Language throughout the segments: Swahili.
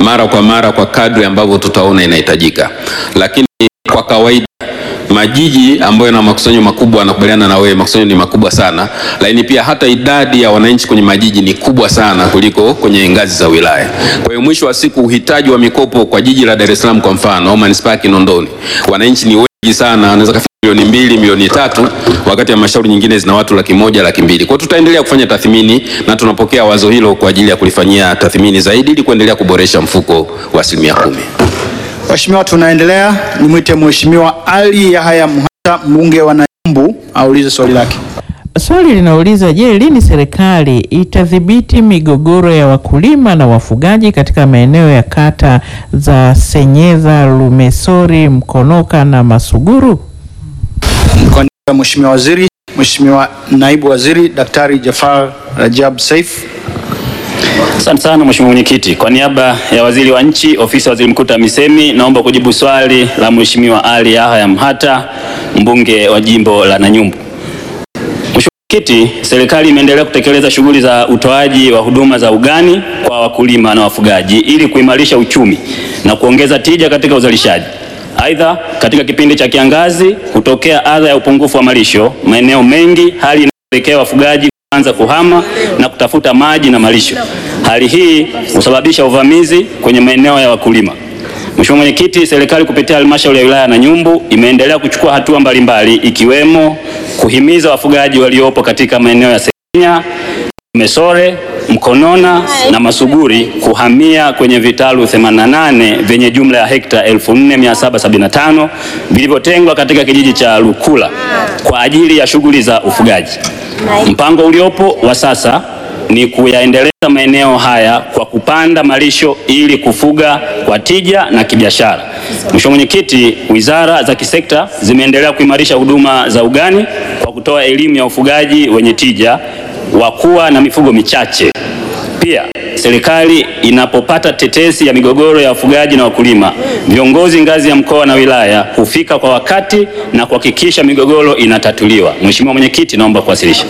mara kwa mara kwa kadri ambavyo tutaona inahitajika, lakini kwa kawaida majiji ambayo yana makusanyo makubwa, nakubaliana na wewe, makusanyo ni makubwa sana, lakini pia hata idadi ya wananchi kwenye majiji ni kubwa sana kuliko kwenye ngazi za wilaya. Kwa hiyo mwisho wa siku uhitaji wa mikopo kwa jiji la Dar es Salaam kwa mfano au manispaa ya Kinondoni, wananchi ni wengi sana, wanaweza kufika milioni mbili, milioni tatu, wakati halmashauri nyingine zina watu laki moja, laki mbili. Kwa hiyo tutaendelea kufanya tathmini na tunapokea wazo hilo kwa ajili ya kulifanyia tathmini zaidi ili kuendelea kuboresha mfuko wa asilimia kumi. Mheshimiwa, tunaendelea. Nimwite Mheshimiwa Ali Yahya Mhata, mbunge wa Nanyumbu, aulize swali lake. Swali linauliza je, lini serikali itadhibiti migogoro ya wakulima na wafugaji katika maeneo ya kata za Senyeza, Lumesori, Mkonoka na Masuguru? Kwa niaba ya Mheshimiwa Waziri, Mheshimiwa Naibu Waziri Daktari Jafar Rajab Saif. Asante sana Mheshimiwa Mwenyekiti. Kwa niaba ya Waziri wa Nchi, Ofisi ya Waziri Mkuu TAMISEMI, naomba kujibu swali la Mheshimiwa Ali Yahya Mhata, mbunge wa jimbo la Nanyumbu. Mheshimiwa Mwenyekiti, serikali imeendelea kutekeleza shughuli za utoaji wa huduma za ugani kwa wakulima na wafugaji ili kuimarisha uchumi na kuongeza tija katika uzalishaji. Aidha, katika kipindi cha kiangazi hutokea adha ya upungufu wa malisho maeneo mengi, hali inayopelekea wafugaji kuanza kuhama na kutafuta maji na malisho. Hali hii husababisha uvamizi kwenye maeneo ya wakulima. Mheshimiwa Mwenyekiti, serikali kupitia halmashauri ya wilaya ya Nanyumbu imeendelea kuchukua hatua mbalimbali ikiwemo kuhimiza wafugaji waliopo katika maeneo ya Senya, Mesore, Mkonona na Masuguri kuhamia kwenye vitalu 88 vyenye jumla ya hekta 4775 vilivyotengwa katika kijiji cha Lukula kwa ajili ya shughuli za ufugaji. Mpango uliopo wa sasa ni kuyaendeleza maeneo haya kwa kupanda malisho ili kufuga kwa tija na kibiashara. Mheshimiwa Mwenyekiti, wizara za kisekta zimeendelea kuimarisha huduma za ugani kwa kutoa elimu ya ufugaji wenye tija wa kuwa na mifugo michache. Pia serikali inapopata tetesi ya migogoro ya wafugaji na wakulima, viongozi ngazi ya mkoa na wilaya hufika kwa wakati na kuhakikisha migogoro inatatuliwa. Mheshimiwa Mwenyekiti, naomba kuwasilisha.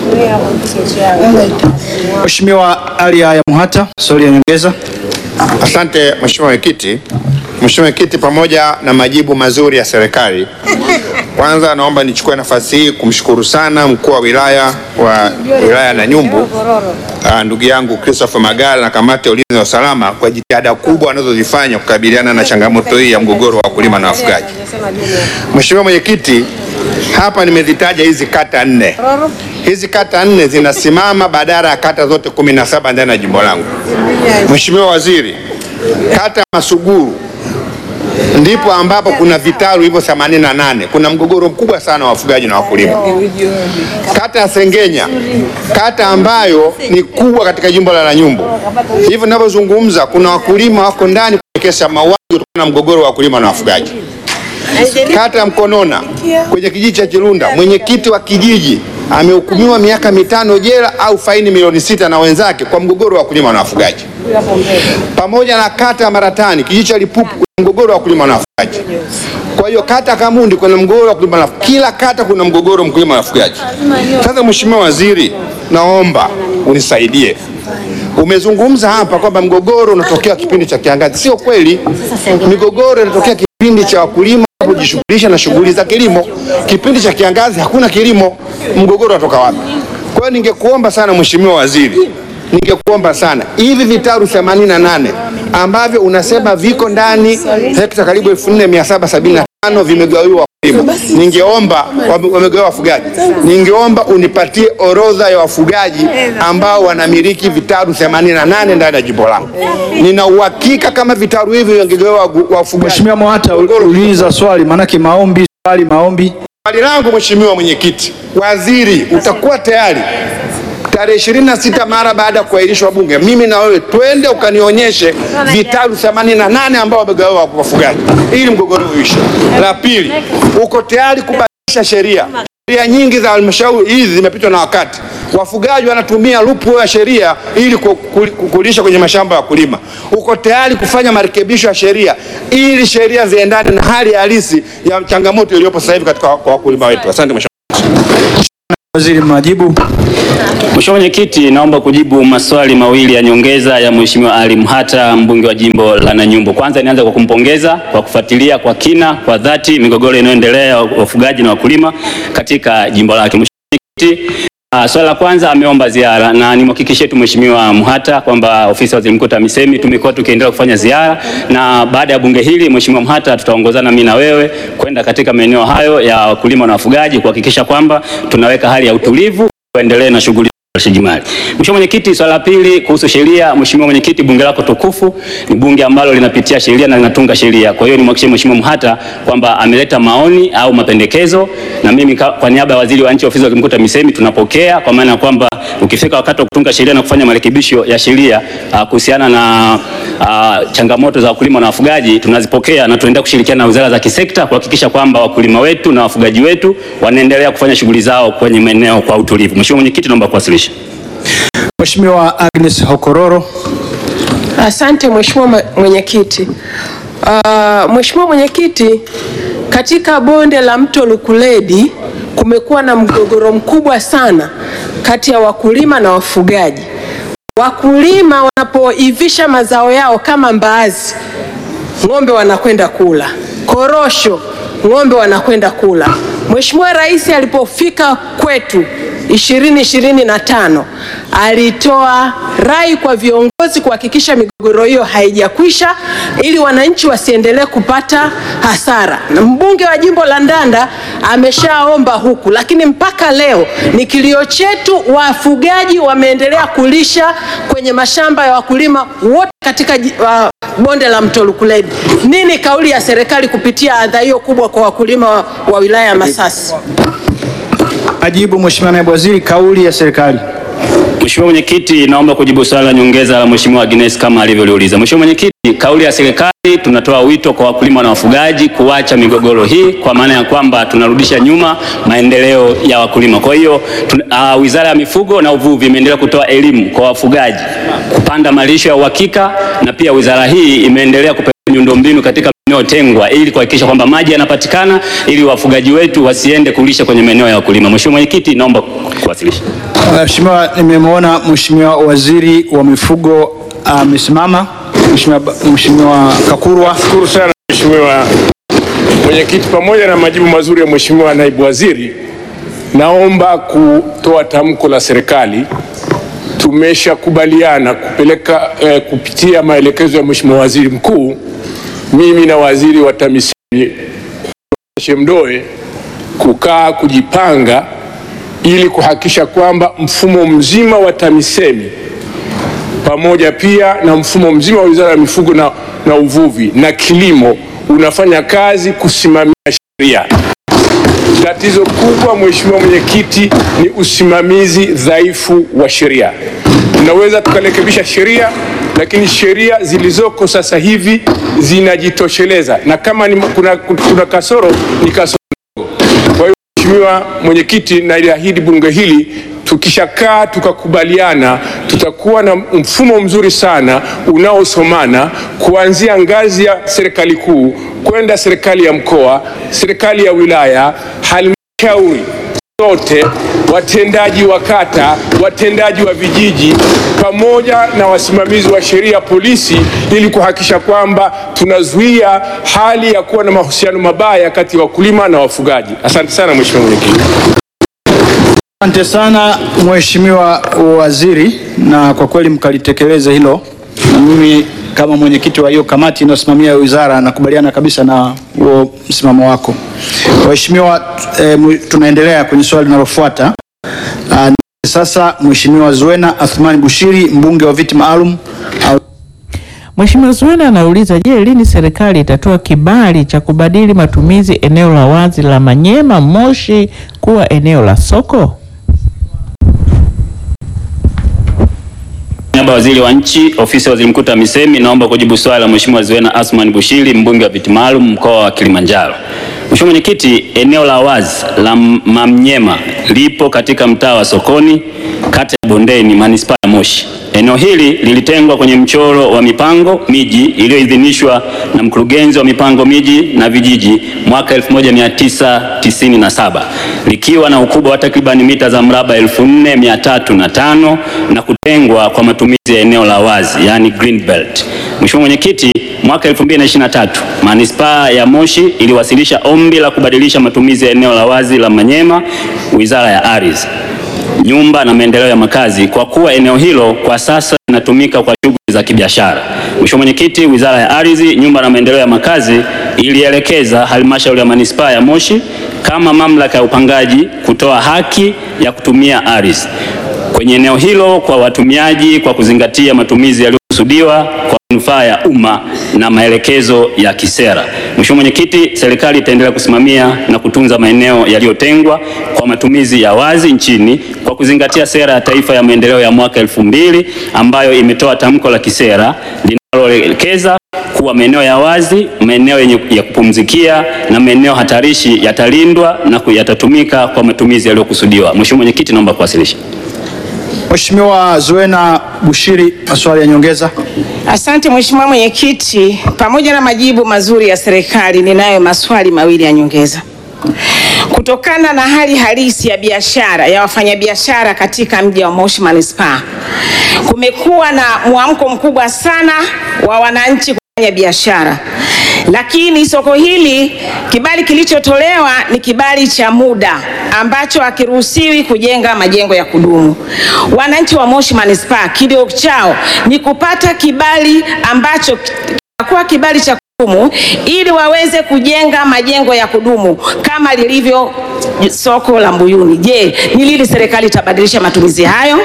Mheshimiwa Ali Yahya Mhata, swali ya nyongeza. Asante Mheshimiwa Mwenyekiti. Mheshimiwa Mwenyekiti, pamoja na majibu mazuri ya serikali, kwanza naomba nichukue nafasi hii kumshukuru sana mkuu wa wilaya wa wilaya ya Nanyumbu ah, ndugu yangu Christopher Magala na kamati ya ulinzi na usalama kwa jitihada kubwa wanazozifanya kukabiliana na changamoto hii ya mgogoro wa wakulima na wafugaji. Mheshimiwa Mwenyekiti, hapa nimezitaja hizi kata nne. Hizi kata nne zinasimama badala ya kata zote kumi na saba ndani ya jimbo langu. Mheshimiwa Waziri, kata ya Masuguru ndipo ambapo kuna vitalu hivyo 88. Kuna mgogoro mkubwa sana wa wafugaji na wakulima. Kata ya Sengenya, kata ambayo ni kubwa katika jimbo la Nanyumbu, hivi ninavyozungumza, kuna wakulima wako ndani kwenye kesi ya mauaji kutokana na mgogoro wa wakulima na wafugaji. Kata ya Mkonona kwenye kijiji cha Chirunda, mwenyekiti wa kijiji amehukumiwa miaka mitano jela au faini milioni sita na wenzake kwa mgogoro wa wakulima na wafugaji. Pamoja na kata ya Maratani, kijiji cha Lipupu, kuna mgogoro wa wakulima na wafugaji. Kwa hiyo kata Kamundi kuna mgogoro wa wakulima na wafugaji. Kila kata kuna mgogoro wa mkulima na wafugaji. Sasa Mheshimiwa Waziri, naomba unisaidie. Umezungumza hapa kwamba mgogoro unatokea kipindi cha kiangazi. Sio kweli. Migogoro inatokea kipindi cha wakulima kujishughulisha na shughuli za kilimo. Kipindi cha kiangazi hakuna kilimo, mgogoro unatoka wapi? Kwa hiyo ningekuomba sana Mheshimiwa Waziri, ningekuomba sana hivi vitalu 88 ambavyo unasema viko ndani hekta karibu 4775 vimegawiwa wakulima, ningeomba wame- wamegawiwa wafugaji, ningeomba unipatie orodha ya wafugaji ambao wanamiliki vitalu 88 ndani ya jimbo langu. Nina uhakika kama vitalu hivi vingegawiwa wagu- wafugaji Mheshimiwa Mhata, uliza swali, maanake maombi, swali, maombi. Swali langu Mheshimiwa Mwenyekiti, Waziri, utakuwa tayari tarehe 26 mara baada ya kuahirishwa Bunge, mimi na wewe twende ukanionyeshe vitalu 88 ambao wamegawiwa wafugaji ili mgogoro uishe. La pili, uko tayari kubadilisha sheria? Sheria nyingi za halmashauri hizi zimepitwa na wakati. Wafugaji wanatumia lupu ya sheria ili ku- ku- ku- kulisha kwenye mashamba ya wakulima. Uko tayari kufanya marekebisho ya sheria ili sheria ziendane na hali halisi ya changamoto iliyopo sasa hivi katika kwa wakulima wetu? Asante Mheshimiwa. Waziri, majibu. Mheshimiwa Mwenyekiti, naomba kujibu maswali mawili ya nyongeza ya Mheshimiwa Ali Mhata, mbunge wa jimbo la Nanyumbu. Kwanza nianze kwa kumpongeza kwa kufuatilia kwa kina, kwa dhati migogoro inayoendelea ya wafugaji na wakulima katika jimbo lake. Mheshimiwa Mwenyekiti, Uh, swali la kwanza ameomba ziara na nimhakikishie tu Mheshimiwa Mhata kwamba ofisi ya Waziri Mkuu TAMISEMI tumekuwa tukiendelea kufanya ziara na baada ya bunge hili Mheshimiwa Mhata tutaongozana mimi na wewe kwenda katika maeneo hayo ya wakulima na wafugaji kuhakikisha kwamba tunaweka hali ya utulivu tuendelee na shughuli mali. Mheshimiwa Mwenyekiti, swala la pili kuhusu sheria. Mheshimiwa Mwenyekiti, bunge lako tukufu ni bunge ambalo linapitia sheria na linatunga sheria. Kwa hiyo nimhakikishie Mheshimiwa Mhata kwamba ameleta maoni au mapendekezo, na mimi ka- kwa niaba ya waziri wa nchi ofisi ya Waziri Mkuu TAMISEMI tunapokea, kwa maana ya kwamba ukifika wakati wa kutunga sheria na kufanya marekebisho ya sheria ah, kuhusiana na ah, changamoto za wakulima na wafugaji tunazipokea na tunaendelea kushirikiana na wizara za kisekta kuhakikisha kwamba wakulima wetu na wafugaji wetu wanaendelea kufanya shughuli zao kwenye maeneo kwa utulivu. Mheshimiwa Mwenyekiti, naomba kuwasilisha. Mheshimiwa Agnes Hokororo. Asante Mheshimiwa ma- Mwenyekiti. Uh, Mheshimiwa Mwenyekiti, katika bonde la mto Lukuledi kumekuwa na mgogoro mkubwa sana kati ya wakulima na wafugaji. Wakulima wanapoivisha mazao yao kama mbaazi, ng'ombe wanakwenda kula, korosho ng'ombe wanakwenda kula. Mheshimiwa Rais alipofika kwetu 2025 alitoa rai kwa viongozi kuhakikisha migogoro hiyo haijakwisha ili wananchi wasiendelee kupata hasara. Na mbunge wa jimbo la Ndanda ameshaomba huku, lakini mpaka leo ni kilio chetu, wafugaji wameendelea kulisha kwenye mashamba ya wakulima wote katika ji- wa- bonde la mto Lukuledi. Nini kauli ya serikali kupitia adha hiyo kubwa kwa wakulima wa, wa wilaya ya Masasi? Majibu, Mheshimiwa Naibu Waziri, kauli ya serikali. Mheshimiwa Mwenyekiti, naomba kujibu swali la nyongeza la Mheshimiwa Agnes kama alivyoliuliza. Mheshimiwa Mwenyekiti, kauli ya serikali tunatoa wito kwa wakulima na wafugaji kuacha migogoro hii kwa maana ya kwamba tunarudisha nyuma maendeleo ya wakulima. Kwa hiyo tun- ah, Wizara ya Mifugo na Uvuvi imeendelea kutoa elimu kwa wafugaji kupanda malisho ya uhakika na pia wizara hii imeendelea kupeleka miundombinu katika maeneo tengwa ili kuhakikisha kwamba maji yanapatikana ili wafugaji wetu wasiende kulisha kwenye maeneo ya wakulima. Mheshimiwa Mwenyekiti, naomba kuwasilisha. Mheshimiwa, nimemwona Mheshimiwa Waziri wa Mifugo amesimama. Mheshimiwa Ba- Mheshimiwa Kakurwa. Shukuru sana Mheshimiwa Mwenyekiti, pamoja na majibu mazuri ya Mheshimiwa Naibu Waziri, naomba kutoa tamko la serikali. Tumeshakubaliana kupeleka eh, kupitia maelekezo ya Mheshimiwa Waziri Mkuu, mimi na Waziri wa TAMISEMI Shemdoe kukaa kujipanga ili kuhakikisha kwamba mfumo mzima wa TAMISEMI pamoja pia na mfumo mzima wa Wizara ya Mifugo na, na Uvuvi na Kilimo unafanya kazi kusimamia sheria. Tatizo kubwa, Mheshimiwa Mwenyekiti, ni usimamizi dhaifu wa sheria. Tunaweza tukarekebisha sheria, lakini sheria zilizoko sasa hivi zinajitosheleza, na kama ni, kuna, kuna kasoro ni kasoro kwa hiyo Mheshimiwa Mwenyekiti, naliahidi bunge hili tukishakaa tukakubaliana, tutakuwa na mfumo mzuri sana unaosomana kuanzia ngazi ya serikali kuu kwenda serikali ya mkoa, serikali ya wilaya, halmashauri zote, watendaji wa kata, watendaji wa vijiji, pamoja na wasimamizi wa sheria, polisi, ili kuhakikisha kwamba tunazuia hali ya kuwa na mahusiano mabaya kati ya wakulima na wafugaji. Asante sana Mheshimiwa Mwenyekiti. Asante sana Mheshimiwa Waziri, na kwa kweli mkalitekeleza hilo, na mimi kama mwenyekiti wa hiyo kamati inayosimamia wizara nakubaliana kabisa na huo msimamo wako. Waheshimiwa, eh, mwi- tunaendelea kwenye swali linalofuata. Ah, Sasa Mheshimiwa Zuena Athmani Bushiri, mbunge wa viti maalum au Mheshimiwa Zuena anauliza, je, lini serikali itatoa kibali cha kubadili matumizi eneo la wazi la Manyema Moshi kuwa eneo la soko? niaba ya waziri wa nchi ofisi ya waziri mkuu TAMISEMI naomba kujibu swali la Mheshimiwa Zuena Asman Bushiri mbunge wa viti maalum mkoa wa Kilimanjaro. Mheshimiwa Mwenyekiti, eneo la wazi la Mamnyema lipo katika mtaa wa Sokoni kata ya Bondeni, manispaa ya Moshi. Eneo hili lilitengwa kwenye mchoro wa mipango miji iliyoidhinishwa na mkurugenzi wa mipango miji na vijiji mwaka 1997 likiwa na ukubwa wa takriban mita za mraba 4305 na kutengwa kwa matumizi ya eneo la wazi yani green belt. Mheshimiwa Mwenyekiti, mwaka 2023 manispaa ya Moshi iliwasilisha ombi la kubadilisha matumizi ya eneo la wazi la Manyema, Wizara ya Ardhi nyumba na maendeleo ya makazi kwa kuwa eneo hilo kwa sasa linatumika kwa shughuli za kibiashara. Mheshimiwa Mwenyekiti, Wizara ya Ardhi, Nyumba na Maendeleo ya Makazi ilielekeza halmashauri ya manispaa ya Moshi kama mamlaka ya upangaji kutoa haki ya kutumia ardhi kwenye eneo hilo kwa watumiaji kwa kuzingatia matumizi yaliyokusudiwa kwa manufaa ya umma na maelekezo ya kisera. Mheshimiwa Mwenyekiti, serikali itaendelea kusimamia na kutunza maeneo yaliyotengwa kwa matumizi ya wazi nchini kwa kuzingatia sera ya taifa ya maendeleo ya mwaka elfu mbili ambayo imetoa tamko la kisera linaloelekeza kuwa maeneo ya wazi, maeneo yenye ya kupumzikia na maeneo hatarishi yatalindwa na ku- yatatumika kwa matumizi yaliyokusudiwa. Mheshimiwa Mwenyekiti, naomba kuwasilisha. Mheshimiwa Zuena Bushiri, maswali ya nyongeza. Asante Mheshimiwa Mwenyekiti, pamoja na majibu mazuri ya serikali, ninayo maswali mawili ya nyongeza. Kutokana na hali halisi ya biashara ya wafanyabiashara katika mji wa Moshi Manispaa, kumekuwa na mwamko mkubwa sana wa wananchi kufanya biashara, lakini soko hili kibali kilichotolewa ni kibali cha muda ambacho hakiruhusiwi kujenga majengo ya kudumu. Wananchi wa Moshi Manispaa, kilio chao ni kupata kibali ambacho kitakuwa kibali cha kudumu ili waweze kujenga majengo ya kudumu kama lilivyo soko la Mbuyuni. Je, ni lini serikali itabadilisha matumizi hayo?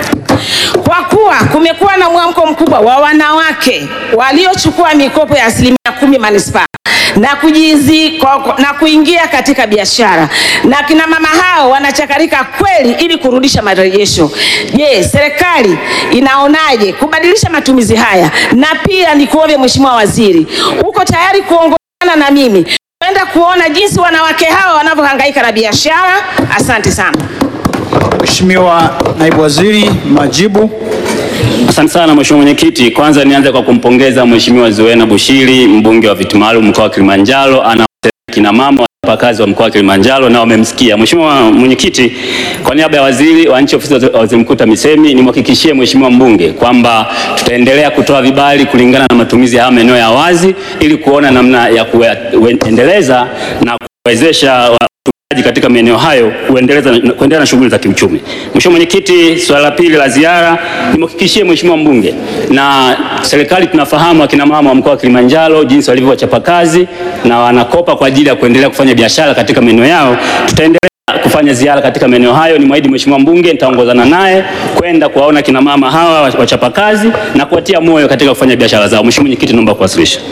Kwa kuwa kumekuwa na mwamko mkubwa wa wanawake waliochukua mikopo ya asilimia kumi manispaa na kujizi, kwa- na kuingia katika biashara na kina mama hao wanachakarika kweli ili kurudisha marejesho. Je, serikali inaonaje kubadilisha matumizi haya? Na pia nikuombe Mheshimiwa Waziri, uko tayari kuongozana na mimi kwenda kuona jinsi wanawake hawa wanavyohangaika na biashara? Asante sana. Mheshimiwa Naibu Waziri, majibu. Asante sana Mheshimiwa Mwenyekiti. Kwanza nianze kwa kumpongeza Mheshimiwa Zuena Bushiri, mbunge wa viti maalum mkoa wa Kilimanjaro, ana kina mama wachapakazi wa mkoa wa Kilimanjaro na wamemsikia. Mheshimiwa Mwenyekiti, kwa niaba ya waziri wa nchi ofisi ya waziri mkuu TAMISEMI, nimhakikishie Mheshimiwa mbunge kwamba tutaendelea kutoa vibali kulingana na matumizi ya haya maeneo ya wazi ili kuona namna ya kuendeleza na kuwezesha watumiaji katika maeneo hayo kuendeleza kuendelea na shughuli za kiuchumi. Mheshimiwa Mwenyekiti, swala la pili la ziara nimhakikishie Mheshimiwa mbunge na serikali, tunafahamu akina mama wa mkoa wa Kilimanjaro jinsi walivyo wachapakazi na wanakopa kwa ajili ya kuendelea kufanya biashara katika maeneo yao. Tutaendelea kufanya ziara katika maeneo hayo. Ni mwahidi Mheshimiwa mbunge, nitaongozana naye kwenda kuwaona kina mama hawa wachapakazi na kuwatia moyo katika kufanya biashara zao. Mheshimiwa Mwenyekiti, naomba kuwasilisha.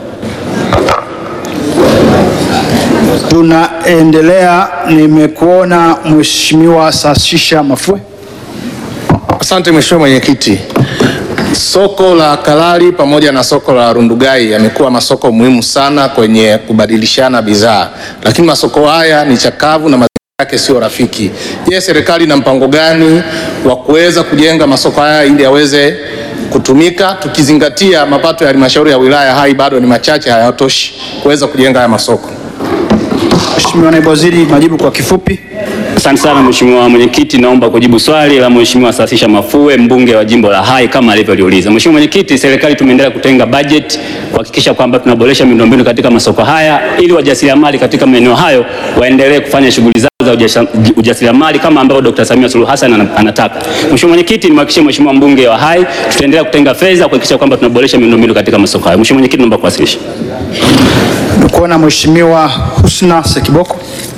Tunaendelea, nimekuona Mheshimiwa Sashisha Mafue. Asante Mheshimiwa Mwenyekiti. Soko la Kalali pamoja na soko la Rundugai yamekuwa masoko muhimu sana kwenye kubadilishana bidhaa, lakini masoko haya ni chakavu na mazingira yake sio rafiki. Je, serikali ina mpango gani wa kuweza kujenga masoko haya ili yaweze kutumika, tukizingatia mapato ya halmashauri ya wilaya Hai bado ni machache, hayatoshi kuweza kujenga haya masoko? Mheshimiwa Naibu Waziri, majibu kwa kifupi. Asante sana Mheshimiwa Mwenyekiti, naomba kujibu swali la Mheshimiwa Sasisha Mafue, mbunge wa jimbo la Hai kama alivyoliuliza. Mheshimiwa Mwenyekiti, serikali tumeendelea kutenga bajeti kuhakikisha kwamba tunaboresha miundombinu katika masoko haya ili wajasiriamali katika maeneo hayo waendelee kufanya shughuli zao za ujasha- ujasiriamali kama ambavyo Dr. Samia Suluhu Hassan ana- anataka. Mheshimiwa Mwenyekiti, nimhakikishie Mheshimiwa mbunge wa Hai tutaendelea kutenga fedha kuhakikisha kwamba tunaboresha miundombinu katika masoko hayo. Mheshimiwa Mwenyekiti, naomba kuwasilisha. Nimekuona Mheshimiwa Husna Sekiboko.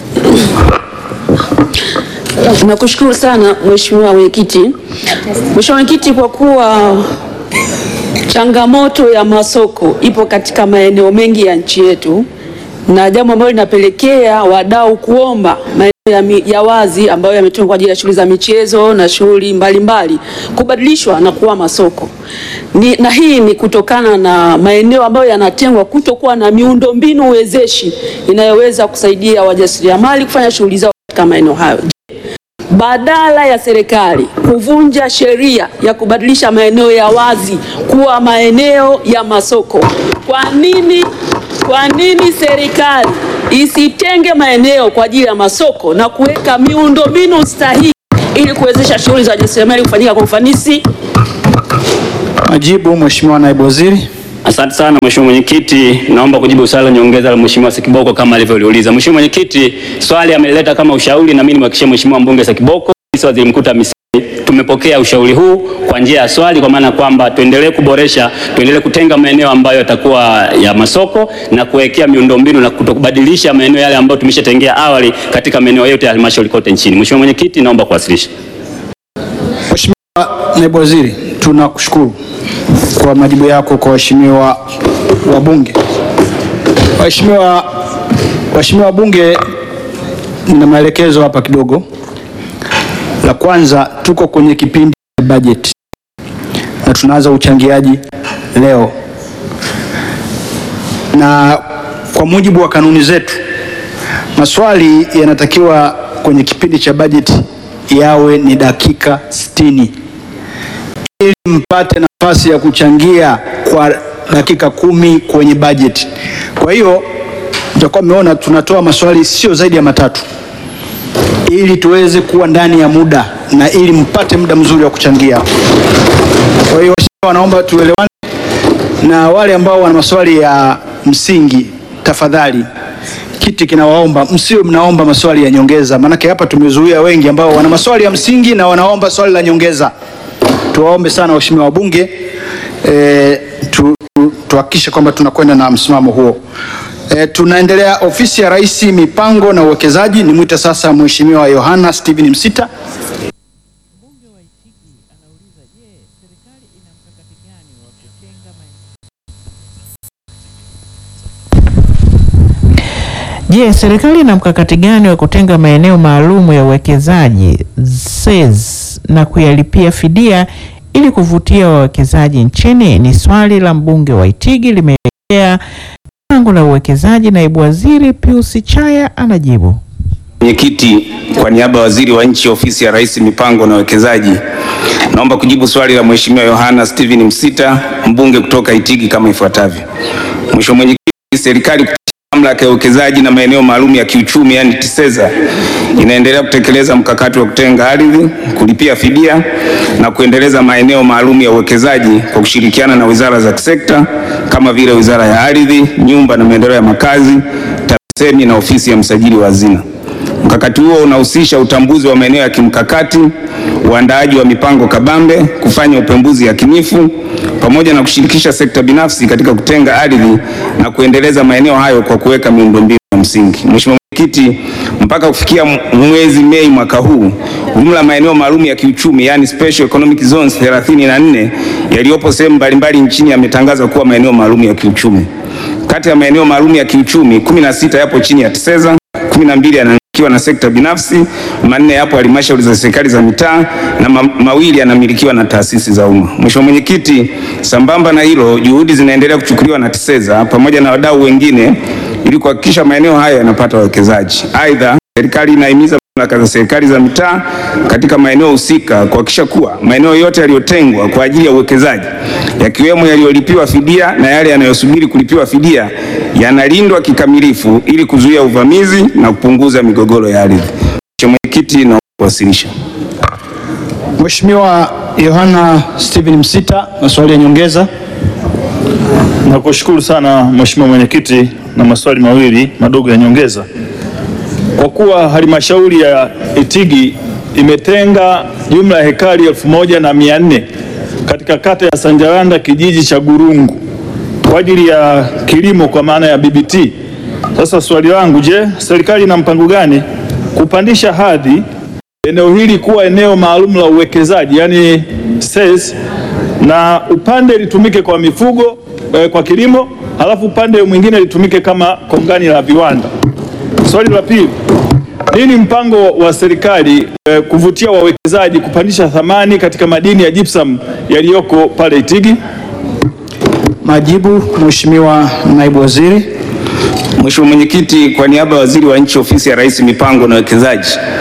Nakushukuru sana Mheshimiwa Mwenyekiti. Mheshimiwa Mwenyekiti, kwa kuwa changamoto ya masoko ipo katika maeneo mengi ya nchi yetu na jambo ambalo linapelekea wadau kuomba maeneo ya, mi- ya wazi ambayo yametengwa kwa ajili ya shughuli za michezo na shughuli mbalimbali kubadilishwa na kuwa masoko ni, na hii ni kutokana na maeneo ambayo yanatengwa kutokuwa na miundombinu wezeshi inayoweza kusaidia wajasiriamali kufanya shughuli zao katika maeneo hayo. badala ya serikali kuvunja sheria ya kubadilisha maeneo ya wazi kuwa maeneo ya masoko, kwa nini kwa nini serikali isitenge maeneo kwa ajili ya masoko na kuweka miundombinu stahiki ili kuwezesha shughuli za ujasiriamali kufanyika kwa ufanisi? Majibu, Mheshimiwa Naibu Waziri. Asante sana Mheshimiwa Mwenyekiti, naomba kujibu swali la nyongeza la Mheshimiwa Sekiboko kama alivyoliuliza. Mheshimiwa Mwenyekiti, swali amelileta kama ushauri na mimi nimhakikishie Mheshimiwa mbunge Sekiboko, sisi Waziri Mkuu TAMISEMI tumepokea ushauri huu kwa njia ya swali, kwa maana kwamba tuendelee kuboresha, tuendelee kutenga maeneo ambayo yatakuwa ya masoko na kuwekea miundombinu na kutokubadilisha maeneo yale ambayo tumeshatengea awali katika maeneo yote ya halmashauri kote nchini. Mheshimiwa Mwenyekiti, naomba kuwasilisha. Mheshimiwa Naibu Waziri, tunakushukuru kwa majibu yako kwa waheshimiwa wabunge. Waheshimiwa waheshimiwa wabunge, nina maelekezo hapa kidogo. La kwanza, tuko kwenye kipindi cha bajeti na tunaanza uchangiaji leo, na kwa mujibu wa kanuni zetu maswali yanatakiwa kwenye kipindi cha bajeti yawe ni dakika 60 ili mpate nafasi ya kuchangia kwa dakika kumi kwenye bajeti. Kwa hiyo mtakuwa mmeona tunatoa maswali sio zaidi ya matatu ili tuweze kuwa ndani ya muda na ili mpate muda mzuri wa kuchangia. Kwa hiyo wanaomba tuelewane, na wale ambao wana maswali ya msingi, tafadhali kiti kinawaomba msiwe mnaomba maswali ya nyongeza, maanake hapa tumezuia wengi ambao wana maswali ya msingi na wanaomba swali la nyongeza. Tuwaombe sana waheshimiwa wabunge e, tu, tu, tuhakikishe kwamba tunakwenda na msimamo huo. E, tunaendelea ofisi ya Rais mipango na uwekezaji. Nimwite sasa Mheshimiwa Yohana Steven Msita. Je, serikali ina mkakati gani wa kutenga maeneo maalum ya uwekezaji SEZ na kuyalipia fidia ili kuvutia wawekezaji nchini? Ni swali la mbunge wa Itigi limeelekea pango la uwekezaji. Naibu Waziri Pius Chaya anajibu. Mwenyekiti, kwa niaba ya Waziri wa Nchi, Ofisi ya Rais, Mipango na Uwekezaji, naomba kujibu swali la Mheshimiwa Yohana Steven Msita, mbunge kutoka Itigi kama ifuatavyo. Mheshimiwa Mwenyekiti, serikali kupitia Mamlaka ya Uwekezaji na Maeneo Maalum ya Kiuchumi yani TISEZA inaendelea kutekeleza mkakati wa kutenga ardhi, kulipia fidia na kuendeleza maeneo maalum ya uwekezaji kwa kushirikiana na wizara za kisekta kama vile Wizara ya Ardhi, Nyumba na Maendeleo ya Makazi, TAMISEMI na Ofisi ya Msajili wa Hazina. Mkakati huo unahusisha utambuzi wa maeneo ya kimkakati, uandaaji wa mipango kabambe, kufanya upembuzi yakinifu pamoja na kushirikisha sekta binafsi katika kutenga ardhi na kuendeleza maeneo hayo kwa kuweka miundombinu ya msingi. Mheshimiwa Mwenyekiti, mpaka kufikia mwezi Mei mwaka huu, jumla maeneo maalum ya kiuchumi yani special economic zones 34 yaliyopo sehemu mbalimbali nchini yametangazwa kuwa maeneo maalum ya kiuchumi. Kati ya maeneo maalum ya kiuchumi 16 yapo chini ya TISEZA, 12 yanamilikiwa na sekta binafsi, manne yapo halmashauri za serikali za mitaa na ma mawili yanamilikiwa na taasisi za umma. Mheshimiwa Mwenyekiti, sambamba na hilo, juhudi zinaendelea kuchukuliwa na TISEZA pamoja na wadau wengine ili kuhakikisha maeneo hayo yanapata wawekezaji. Aidha, serikali inahimiza mamlaka za serikali za mitaa katika maeneo husika kuhakikisha kuwa maeneo yote yaliyotengwa kwa ajili ya uwekezaji yakiwemo yaliyolipiwa fidia na yale yanayosubiri kulipiwa fidia yanalindwa kikamilifu ili kuzuia uvamizi na kupunguza migogoro ya ardhi. Mheshimiwa Mwenyekiti, na kuwasilisha. Mheshimiwa Yohana Steven Msita, maswali ya nyongeza. Nakushukuru sana Mheshimiwa Mwenyekiti, na maswali mawili madogo ya nyongeza. Kwa kuwa halmashauri ya Itigi imetenga jumla ya hekari elfu moja na mia nne katika kata ya Sanjaranda kijiji cha Gurungu kwa ajili ya kilimo kwa maana ya BBT. Sasa swali langu, je, serikali ina mpango gani kupandisha hadhi eneo hili kuwa eneo maalum la uwekezaji yani SEZ, na upande litumike kwa mifugo eh, kwa kilimo, halafu upande mwingine litumike kama kongani la viwanda. Swali la pili, nini mpango wa serikali eh, kuvutia wawekezaji kupandisha thamani katika madini ya gypsum yaliyoko pale Itigi? Majibu, Mheshimiwa Naibu Waziri. Mheshimiwa Mwenyekiti, kwa niaba ya Waziri wa Nchi, Ofisi ya Rais, Mipango na Uwekezaji,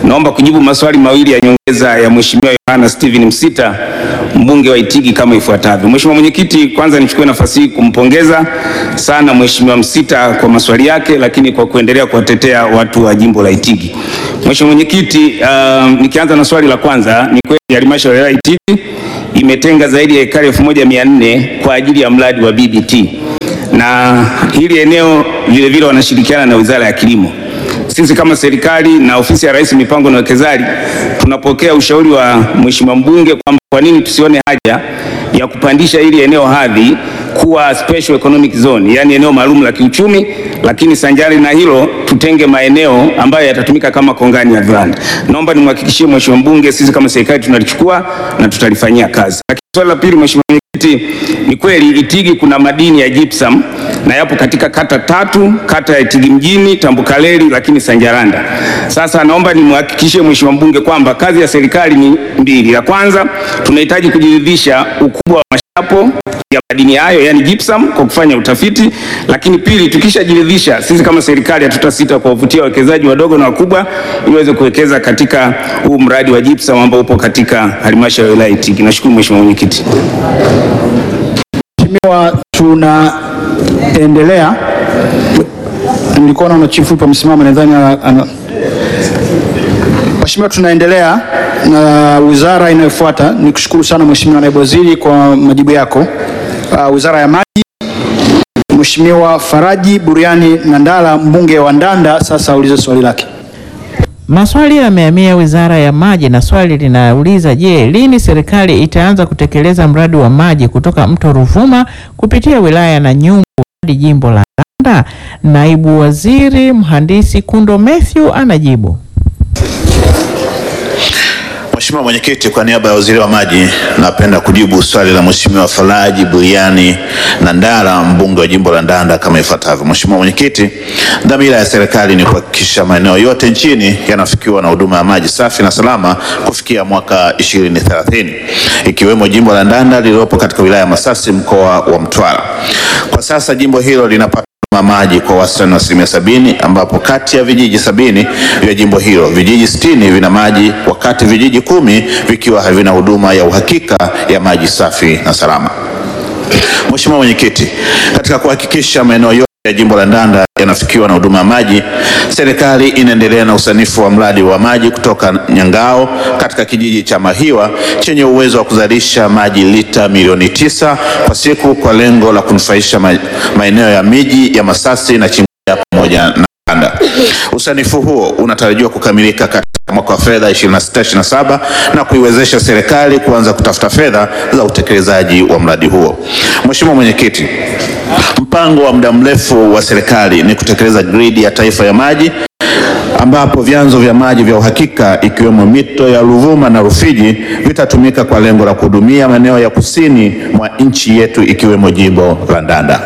Naomba kujibu maswali mawili ya nyongeza ya Mheshimiwa Yohana Steven Msita, mbunge wa Itigi kama ifuatavyo. Mheshimiwa Mwenyekiti, kwanza nichukue nafasi hii kumpongeza sana Mheshimiwa Msita kwa maswali yake, lakini kwa kuendelea kuwatetea watu wa jimbo la Itigi. Mheshimiwa Mwenyekiti, uh, nikianza na swali la kwanza, ni kweli halmashauri ya wilaya Itigi imetenga zaidi ya ekari 1400 kwa ajili ya mradi wa BBT na hili eneo vilevile wanashirikiana na Wizara ya Kilimo. Sisi kama serikali na ofisi ya Rais mipango na uwekezaji tunapokea ushauri wa Mheshimiwa mbunge kwamba kwa nini tusione haja ya kupandisha hili eneo hadhi kuwa special economic zone, yaani eneo maalum la kiuchumi, lakini sanjari na hilo tutenge maeneo ambayo yatatumika kama kongani ya viwanda. Naomba nimhakikishie Mheshimiwa mbunge, sisi kama serikali tunalichukua na tutalifanyia kazi. Lakini swali la pili, Mheshimiwa Mwenyekiti, ni kweli Itigi kuna madini ya gypsum na yapo katika kata tatu, kata ya Itigi mjini, Tambukareli, lakini Sanjaranda. Sasa naomba nimhakikishie Mheshimiwa mbunge kwamba kazi ya serikali ni mbili. La kwanza tunahitaji kujiridhisha ukubwa wa mashapo ya madini hayo yani gypsum kwa kufanya utafiti, lakini pili, tukishajiridhisha sisi kama serikali hatutasita kuwavutia wawekezaji wadogo na wakubwa ili waweze kuwekeza katika huu mradi wa gypsum ambao upo katika halmashauri ya wilaya Itigi. Nashukuru Mheshimiwa Mwenyekiti. Mheshimiwa, tunaendelea. Nilikuwa naona chifu yupo amesimama, nadhani ana- ana- Mheshimiwa, tunaendelea na wizara inayofuata. Nikushukuru sana Mheshimiwa Naibu Waziri kwa majibu yako. Uh, Wizara ya Maji, Mheshimiwa Faraji Buriani Nandala mbunge wa Ndanda sasa aulize swali lake. Maswali yamehamia Wizara ya Maji na swali linauliza je, lini serikali itaanza kutekeleza mradi wa maji kutoka mto Ruvuma kupitia wilaya ya Nanyumbu hadi jimbo la Ndanda? Naibu Waziri Mhandisi Kundo Mathew anajibu. Mheshimiwa Mwenyekiti, kwa niaba ya Waziri wa Maji napenda kujibu swali la Mheshimiwa Faraji Buriani Nandala mbunge wa jimbo la Ndanda kama ifuatavyo. Mheshimiwa Mwenyekiti, dhamira ya serikali ni kuhakikisha maeneo yote nchini yanafikiwa na huduma ya maji safi na salama kufikia mwaka 2030 ikiwemo jimbo la Ndanda lililopo katika wilaya ya Masasi mkoa wa Mtwara. Kwa sasa jimbo hilo linapata ma maji kwa wastani wa asilimia sabini ambapo kati ya vijiji sabini vya jimbo hilo vijiji sitini vina maji wakati vijiji kumi vikiwa havina huduma ya uhakika ya maji safi na salama. Mheshimiwa Mwenyekiti, katika kuhakikisha maeneo yote ya jimbo la Ndanda yanafikiwa na huduma ya maji, serikali inaendelea na usanifu wa mradi wa maji kutoka Nyangao katika kijiji cha Mahiwa chenye uwezo wa kuzalisha maji lita milioni tisa kwa siku kwa lengo la kunufaisha ma- maeneo ya miji ya Masasi na Chingwea pamoja na Kanda. Usanifu huo unatarajiwa kukamilika katika mwaka wa fedha 26/27 na kuiwezesha serikali kuanza kutafuta fedha za utekelezaji wa mradi huo. Mheshimiwa Mwenyekiti, mpango wa muda mrefu wa serikali ni kutekeleza gridi ya taifa ya maji ambapo vyanzo vya maji vya uhakika ikiwemo mito ya Ruvuma na Rufiji vitatumika kwa lengo la kuhudumia maeneo ya kusini mwa nchi yetu ikiwemo jimbo la Ndanda.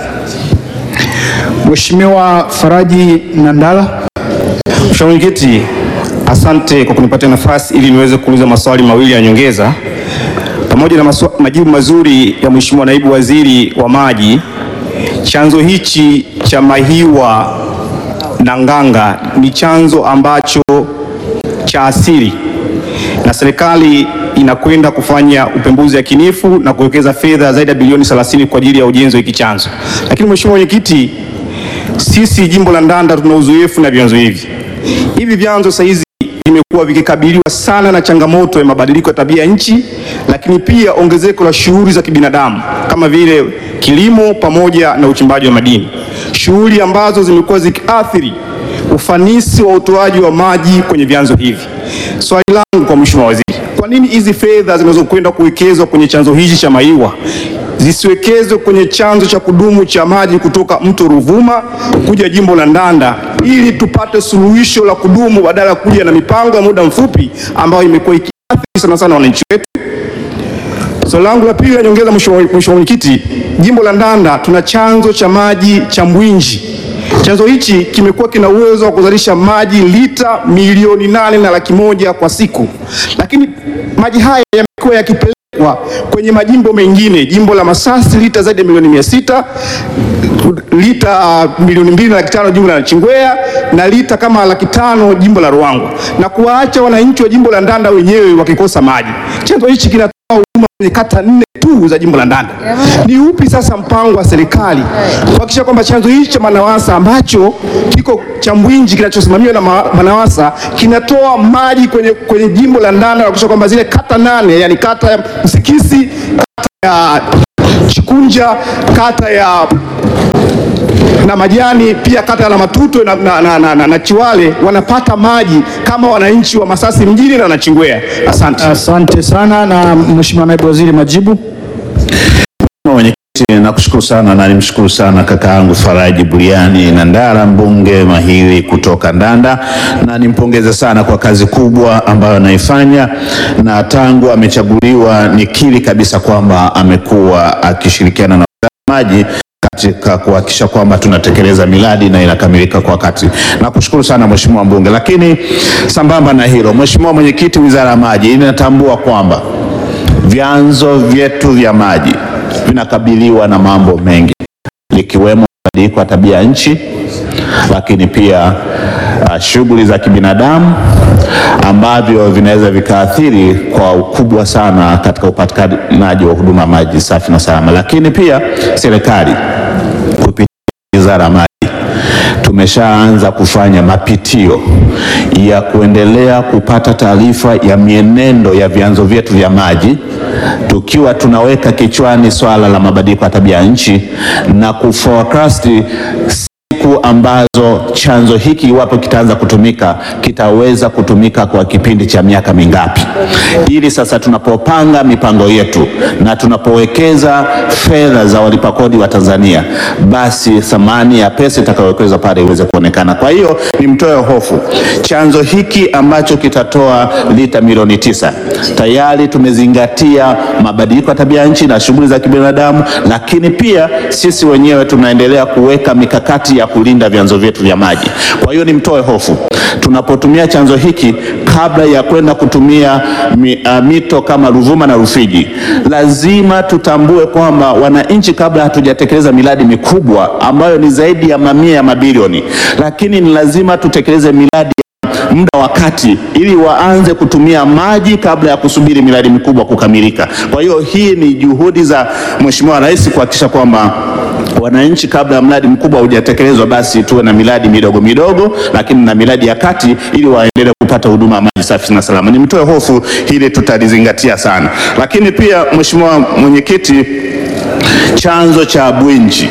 Mheshimiwa Faraji Nandala. Mheshimiwa Mwenyekiti, asante kwa kunipatia nafasi ili niweze kuuliza maswali mawili ya nyongeza pamoja na maswa, majibu mazuri ya Mheshimiwa Naibu Waziri wa Maji. Chanzo hichi cha Mahiwa na Nganga ni chanzo ambacho cha asili na serikali inakwenda kufanya upembuzi yakinifu na kuwekeza fedha zaidi ya bilioni 30 kwa ajili ya ujenzi wa hiki chanzo. Lakini Mheshimiwa Mwenyekiti, sisi jimbo la Ndanda tuna uzoefu na vyanzo hivi. Hivi vyanzo sasa hizi vimekuwa vikikabiliwa sana na changamoto ya mabadiliko ya tabia ya nchi, lakini pia ongezeko la shughuli za kibinadamu kama vile kilimo pamoja na uchimbaji wa madini, shughuli ambazo zimekuwa zikiathiri ufanisi wa utoaji wa maji kwenye vyanzo hivi. Swali langu kwa Mheshimiwa Waziri, kwa nini hizi fedha zinazokwenda kuwekezwa kwenye chanzo hichi cha Mahiwa zisiwekezwe kwenye chanzo cha kudumu cha maji kutoka mto Ruvuma kuja jimbo la Ndanda ili tupate suluhisho la kudumu badala ya kuja na mipango ya muda mfupi ambayo imekuwa ikiathiri sana sana wananchi wetu. Swali langu la pili la nyongeza, Mheshimiwa Mheshimiwa Mwenyekiti, jimbo la Ndanda tuna chanzo cha maji cha Mbwinji. Chanzo hichi kimekuwa kina uwezo wa kuzalisha maji lita milioni nane na laki moja kwa siku, lakini maji haya yamekuwa yakipelekwa kwa kwenye majimbo mengine, jimbo la Masasi lita zaidi ya milioni mia sita lita uh, milioni mbili na laki tano jimbo la Nachingwea na lita kama laki tano jimbo la Ruangwa na kuwaacha wananchi wa jimbo la Ndanda wenyewe wakikosa maji. Chanzo hichi kinatoa huduma kwenye kata nne tu za jimbo la Ndanda. Ni upi sasa mpango wa serikali kuhakikisha kwamba chanzo hichi cha Manawasa ambacho kiko cha Mbwinji kinachosimamiwa na ma- Manawasa kinatoa maji kwenye, kwenye jimbo la Ndanda na kuhakikisha kwamba zile kata nane yani kata ya Msikisi, kata ya Chikunja, kata ya na Majani pia kata ya Matuto na, na, na, na, na, na Chiwale wanapata maji kama wananchi wa Masasi mjini na Nachingwea. Asante. Asante sana na Mheshimiwa Naibu Waziri majibu. Mheshimiwa Mwenyekiti, nakushukuru sana na nimshukuru sana kaka yangu Faraji Buriani Nandara, mbunge mahiri kutoka Ndanda, na nimpongeze sana kwa kazi kubwa ambayo anaifanya, na tangu amechaguliwa nikiri kabisa kwamba amekuwa akishirikiana na Wizara ya maji katika kuhakikisha kwamba tunatekeleza miradi na inakamilika kwa wakati. Nakushukuru sana Mheshimiwa mbunge, lakini sambamba na hilo, Mheshimiwa Mwenyekiti, Wizara ya Maji inatambua kwamba vyanzo vyetu vya maji vinakabiliwa na mambo mengi likiwemo mabadiliko ya tabia ya nchi, lakini pia uh, shughuli za kibinadamu ambavyo vinaweza vikaathiri kwa ukubwa sana katika upatikanaji wa huduma ya maji safi na salama. Lakini pia serikali kupitia Wizara ya Maji tumeshaanza kufanya mapitio ya kuendelea kupata taarifa ya mienendo ya vyanzo vyetu vya maji tukiwa tunaweka kichwani swala la mabadiliko ya tabia ya nchi na kuforecast siku ambazo chanzo hiki iwapo kitaanza kutumika kitaweza kutumika kwa kipindi cha miaka mingapi, ili sasa tunapopanga mipango yetu na tunapowekeza fedha za walipa kodi wa Tanzania, basi thamani ya pesa itakayowekezwa pale iweze kuonekana. Kwa hiyo nimtoe hofu, chanzo hiki ambacho kitatoa lita milioni tisa tayari tumezingatia mabadiliko ya tabia nchi na shughuli za kibinadamu, lakini pia sisi wenyewe tunaendelea kuweka mikakati ya kulinda vyanzo vyetu vya maji. Kwa hiyo nimtoe hofu, tunapotumia chanzo hiki kabla ya kwenda kutumia mi, uh, mito kama Ruvuma na Rufiji, lazima tutambue kwamba wananchi, kabla hatujatekeleza miradi mikubwa ambayo ni zaidi ya mamia ya mabilioni, lakini ni lazima tutekeleze miradi muda wa kati ili waanze kutumia maji kabla ya kusubiri miradi mikubwa kukamilika. Kwa hiyo hii ni juhudi za Mheshimiwa Rais kuhakikisha kwamba wananchi kabla ya mradi mkubwa hujatekelezwa, basi tuwe na miradi midogo midogo, lakini na miradi ya kati ili waendelee kupata huduma ya maji safi na salama. Nimtoe hofu, hili tutalizingatia sana. Lakini pia Mheshimiwa Mwenyekiti, chanzo cha Bwinji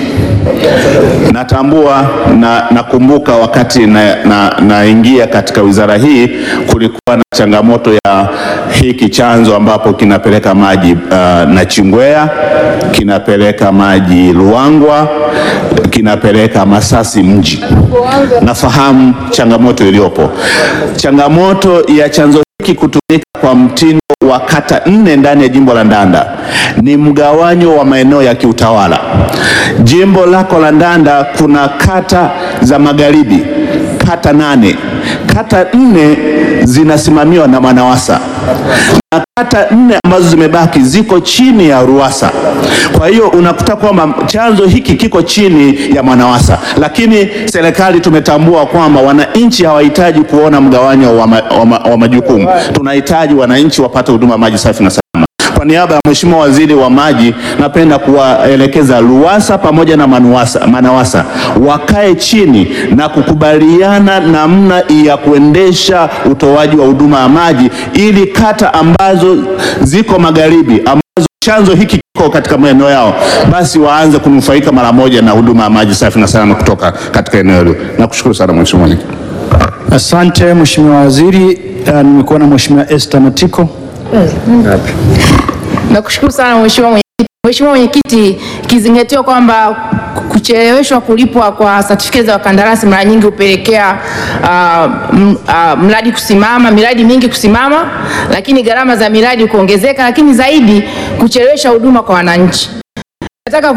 natambua na nakumbuka wakati naingia na, naingia katika wizara hii kulikuwa na changamoto ya hiki chanzo ambapo kinapeleka maji uh, Nachingwea, kinapeleka maji Ruangwa, kinapeleka Masasi mji. Nafahamu changamoto iliyopo, changamoto ya chanzo hiki kutumika kwa mtindo wa kata nne ndani ya jimbo la Ndanda ni mgawanyo wa maeneo ya kiutawala. Jimbo lako la Ndanda kuna kata za magharibi, kata nane, kata nne zinasimamiwa na Manawasa na kata nne ambazo zimebaki ziko chini ya Ruwasa. Kwa hiyo unakuta kwamba chanzo hiki kiko chini ya Manawasa, lakini serikali tumetambua kwamba wananchi hawahitaji kuona mgawanyo wa, ma, wa, ma, wa majukumu. Tunahitaji wananchi wapate huduma maji safi na salama. Kwa niaba ya Mheshimiwa Waziri wa Maji, napenda kuwaelekeza RUWASA pamoja na manuwasa, MANAWASA wakae chini na kukubaliana namna ya kuendesha utoaji wa huduma ya maji ili kata ambazo ziko magharibi ambazo chanzo hiki kiko katika maeneo yao, basi waanze kunufaika mara moja na huduma ya maji safi na salama kutoka katika eneo hilo. Nakushukuru sana Mheshimiwa Mwenyekiti. Asante Mheshimiwa Waziri. Uh, nimekuwa na Mheshimiwa Esther Matiko. Nakushukuru sana Mheshimiwa Mwenyekiti. Mheshimiwa Mwenyekiti, ikizingatiwa kwamba kucheleweshwa kulipwa kwa certificate za wakandarasi mara nyingi hupelekea uh, m- uh, mradi kusimama, miradi mingi kusimama, lakini gharama za miradi kuongezeka, lakini zaidi kuchelewesha huduma kwa wananchi. Nataka kujua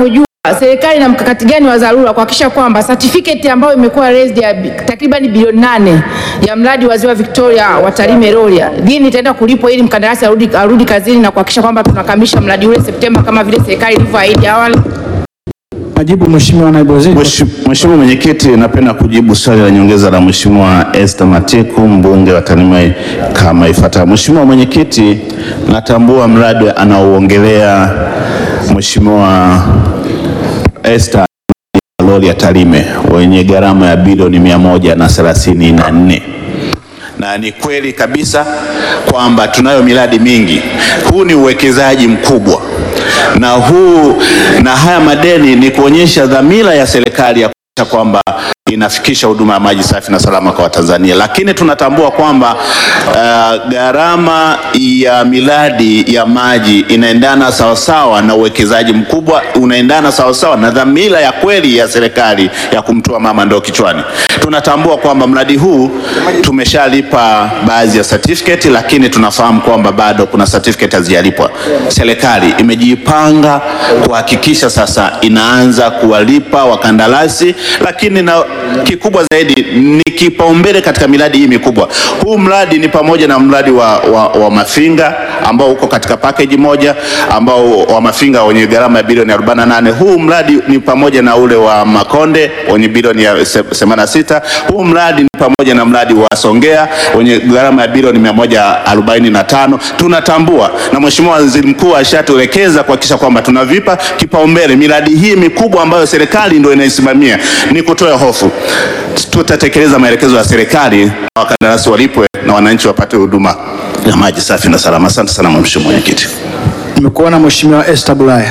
serikali na mkakati gani wa dharura kuhakikisha kwamba certificate ambayo imekuwa raised ya bi- takriban bilioni nane ya mradi wa Ziwa Victoria wa Tarime Rorya lini itaenda kulipwa ili mkandarasi arudi, arudi kazini na kuhakikisha kwamba tunakamilisha mradi ule Septemba kama vile serikali ilivyoahidi awali. Majibu Mheshimiwa Naibu Waziri. Mheshimiwa Mwenyekiti, napenda kujibu swali la nyongeza la Mheshimiwa Esther Matiku mbunge wa Tarime kama ifuatavyo. Mheshimiwa Mwenyekiti, natambua mradi anaouongelea Mheshimiwa Esther lori ya Tarime wenye gharama ya bilioni mia moja na thelathini na nne na ni kweli kabisa kwamba tunayo miradi mingi. Huu ni uwekezaji mkubwa na huu na haya madeni ni kuonyesha dhamira ya serikali ya kuhakikisha kwamba inafikisha huduma ya maji safi na salama kwa Watanzania, lakini tunatambua kwamba uh, gharama ya miradi ya maji inaendana sawasawa na uwekezaji mkubwa, unaendana sawasawa na dhamira ya kweli ya serikali ya kumtoa mama ndoo kichwani. Tunatambua kwamba mradi huu tumeshalipa baadhi ya certificate, lakini tunafahamu kwamba bado kuna certificate hazijalipwa. Serikali imejipanga kuhakikisha sasa inaanza kuwalipa wakandarasi, lakini na kikubwa zaidi ni kipaumbele katika miradi hii mikubwa. Huu mradi ni pamoja na mradi wa, wa, wa Mafinga ambao uko katika package moja ambao wa Mafinga wenye gharama ya bilioni 48. Huu mradi ni pamoja na ule wa Makonde wenye bilioni ya 86. Huu mradi ni pamoja na mradi wa Songea wenye gharama ya bilioni 145. Tunatambua na Mheshimiwa Waziri Mkuu ashatuelekeza kuhakikisha kwamba tunavipa kipaumbele miradi hii mikubwa ambayo serikali ndio inaisimamia. Ni kutoa hofu, tutatekeleza maelekezo ya serikali na wakandarasi walipwe na wananchi wapate huduma ya maji safi na salama. Asante sana Mheshimiwa Mwenyekiti. Nimekuona Mheshimiwa Esther Bulaya.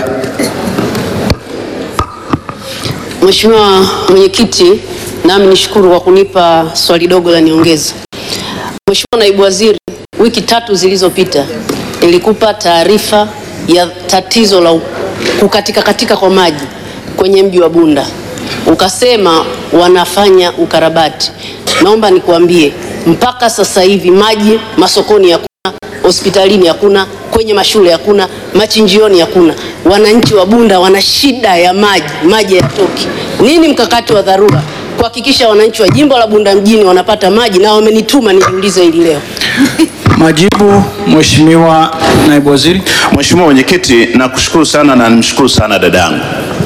Mheshimiwa Mwenyekiti, nami nishukuru kwa kunipa swali dogo la niongeza. Mheshimiwa Naibu Waziri, wiki tatu zilizopita nilikupa taarifa ya tatizo la kukatika katika kwa maji kwenye mji wa Bunda. Ukasema wanafanya ukarabati. Naomba nikuambie mpaka sasa hivi maji masokoni hakuna, hospitalini hakuna, kwenye mashule hakuna, machinjioni hakuna. Wananchi wa Bunda wana shida ya maji, maji hayatoki. Nini mkakati wa dharura kuhakikisha wananchi wa jimbo la Bunda mjini wanapata maji? Na wamenituma nijiulize hili leo. Majibu Mheshimiwa Naibu Waziri. Mheshimiwa Mwenyekiti, nakushukuru sana na nimshukuru sana dadangu,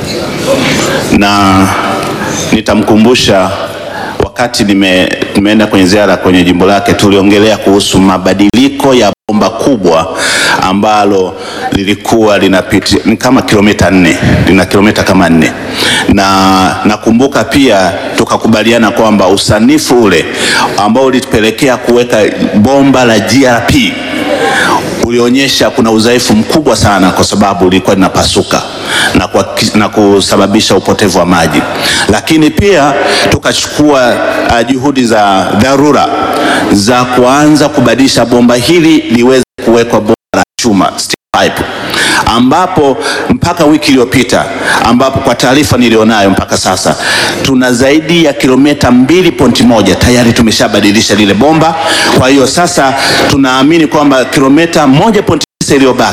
na nitamkumbusha wakati nime, nimeenda kwenye ziara kwenye jimbo lake, tuliongelea kuhusu mabadiliko ya bomba kubwa ambalo lilikuwa linapitia ni kama kilomita nne, lina kilomita kama nne, na nakumbuka pia tukakubaliana kwamba usanifu ule ambao ulitupelekea kuweka bomba la GRP ulionyesha kuna udhaifu mkubwa sana, kwa sababu lilikuwa linapasuka na, kwa, na kusababisha upotevu wa maji, lakini pia tukachukua uh, juhudi za dharura za kuanza kubadilisha bomba hili liweze kuwekwa bomba la chuma steel pipe ambapo mpaka wiki iliyopita ambapo kwa taarifa nilionayo mpaka sasa tuna zaidi ya kilomita mbili pointi moja tayari tumeshabadilisha lile bomba. Kwa hiyo sasa tunaamini kwamba kilomita moja pointi tisa iliyobaki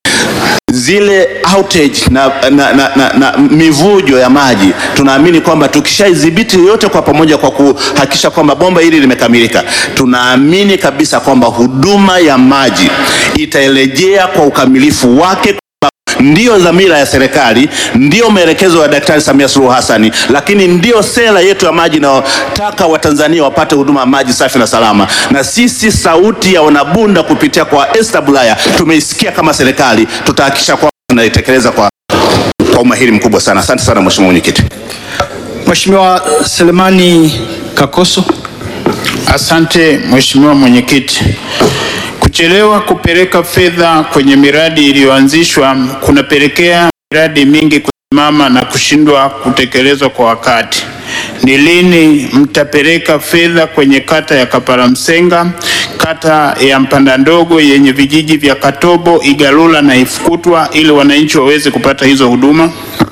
zile outage na, na, na, na, na mivujo ya maji tunaamini kwamba tukishaidhibiti yote kwa pamoja kwa kuhakikisha kwamba bomba hili limekamilika, tunaamini kabisa kwamba huduma ya maji itaelejea kwa ukamilifu wake. Ndiyo dhamira ya serikali, ndiyo maelekezo ya Daktari Samia Suluhu Hassani, lakini ndiyo sera yetu ya maji inayotaka Watanzania wapate huduma ya maji safi na salama. Na sisi sauti ya wanabunda kupitia kwa Esther Bulaya tumeisikia kama serikali, tutahakikisha kwamba tunaitekeleza kwa, kwa umahiri mkubwa sana. Asante sana Mheshimiwa Mwenyekiti. Mheshimiwa Selemani Kakoso. Asante Mheshimiwa Mwenyekiti. Kuchelewa kupeleka fedha kwenye miradi iliyoanzishwa kunapelekea miradi mingi kusimama na kushindwa kutekelezwa kwa wakati. Ni lini mtapeleka fedha kwenye kata ya Kapalamsenga, kata ya Mpanda Ndogo yenye vijiji vya Katobo, Igalula na Ifukutwa ili wananchi waweze kupata hizo huduma?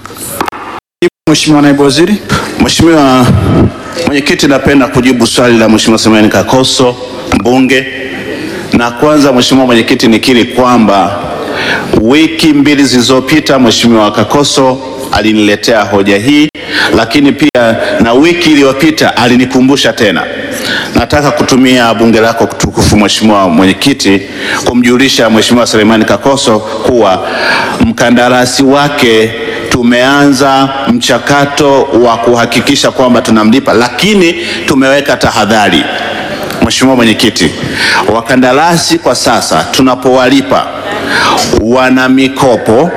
Mheshimiwa Naibu Waziri. Mheshimiwa Mwenyekiti, napenda kujibu swali la Mheshimiwa Selemani Kakoso mbunge. Na kwanza Mheshimiwa Mwenyekiti, nikiri kwamba wiki mbili zilizopita Mheshimiwa Kakoso aliniletea hoja hii, lakini pia na wiki iliyopita alinikumbusha tena. Nataka kutumia bunge lako tukufu, Mheshimiwa Mwenyekiti, kumjulisha Mheshimiwa Selemani Kakoso kuwa mkandarasi wake tumeanza mchakato wa kuhakikisha kwamba tunamlipa, lakini tumeweka tahadhari. Mheshimiwa Mwenyekiti, wakandarasi kwa sasa tunapowalipa wana mikopo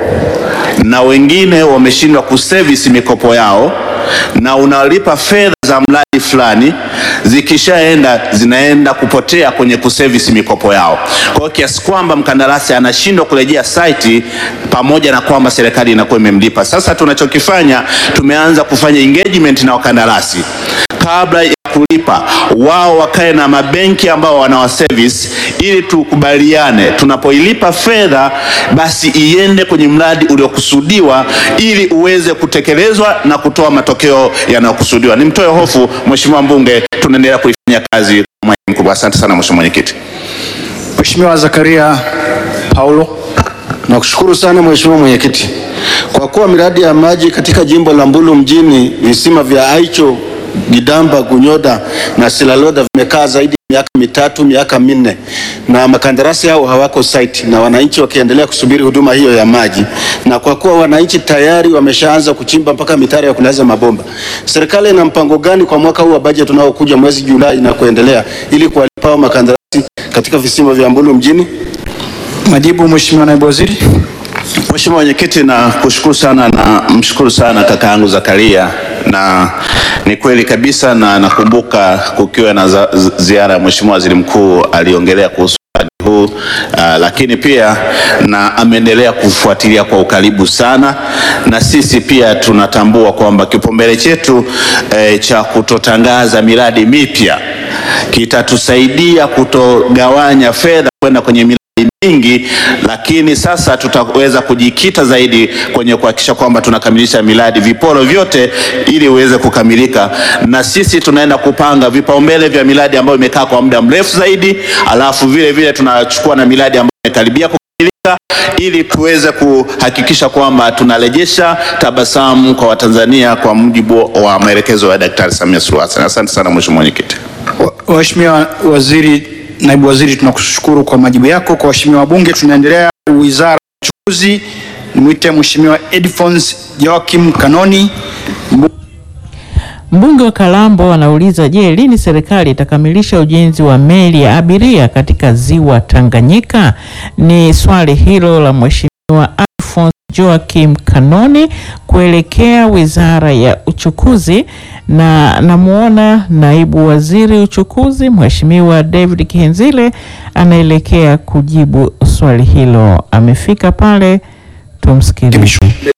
na wengine wameshindwa kuservice mikopo yao, na unalipa fedha za mradi fulani, zikishaenda zinaenda kupotea kwenye kuservice mikopo yao. Kwa hiyo kiasi kwamba mkandarasi anashindwa kurejea site, pamoja na kwamba serikali inakuwa imemlipa. Sasa tunachokifanya tumeanza kufanya engagement na wakandarasi kabla ya kulipa wao wakae na mabenki ambao wanawa service ili tukubaliane, tunapoilipa fedha basi iende kwenye mradi uliokusudiwa ili uweze kutekelezwa na kutoa matokeo yanayokusudiwa. Nimtoe hofu Mheshimiwa mbunge, tunaendelea kuifanyia kazi kwa moyo mkubwa. Asante sana Mheshimiwa Mwenyekiti. Mheshimiwa Zakaria Paulo. Nakushukuru sana Mheshimiwa Mwenyekiti. Kwa kuwa miradi ya maji katika jimbo la Mbulu mjini visima vya Aicho, Gidamba, Gunyoda na Silaloda vimekaa zaidi ya miaka mitatu, miaka minne na makandarasi hao hawako site na wananchi wakiendelea kusubiri huduma hiyo ya maji, na kwa kuwa wananchi tayari wameshaanza kuchimba mpaka mitaro ya kulaza mabomba, serikali ina mpango gani kwa mwaka huu wa bajeti unaokuja mwezi Julai na kuendelea ili kuwalipa hao makandarasi katika visima vya Mbulu mjini? Majibu Mheshimiwa Naibu Waziri. Mheshimiwa Mwenyekiti, na kushukuru sana na mshukuru sana kaka yangu Zakaria, na ni kweli kabisa, na nakumbuka kukiwa na za, ziara ya Mheshimiwa Waziri Mkuu aliongelea kuhusu mradi huu uh, lakini pia na ameendelea kufuatilia kwa ukaribu sana, na sisi pia tunatambua kwamba kipaumbele chetu eh, cha kutotangaza miradi mipya kitatusaidia kutogawanya fedha kwenda kwenye miradi mingi, lakini sasa tutaweza kujikita zaidi kwenye kuhakikisha kwamba tunakamilisha miradi viporo vyote ili uweze kukamilika, na sisi tunaenda kupanga vipaumbele vya miradi ambayo imekaa kwa muda mrefu zaidi, alafu vile vile tunachukua na miradi ambayo imekaribia kukamilika ili tuweze kuhakikisha kwamba tunarejesha tabasamu kwa Watanzania kwa mujibu wa maelekezo ya Daktari Samia Suluhu Hassan. Asante sana Mheshimiwa Mwenyekiti. Mheshimiwa Waziri, Naibu Waziri, tunakushukuru kwa majibu yako. Kwa waheshimiwa wabunge, tunaendelea Wizara ya Uchukuzi. Nimwite Mheshimiwa Edfons Joachim Kanoni. Mbunge wa Kalambo anauliza, je, lini serikali itakamilisha ujenzi wa meli ya abiria katika ziwa Tanganyika? Ni swali hilo la Mheshimiwa Alphonse Joachim Kanoni kuelekea Wizara ya Uchukuzi, na namuona naibu waziri uchukuzi Mheshimiwa David Kihenzile anaelekea kujibu swali hilo. Amefika pale, tumsikilize.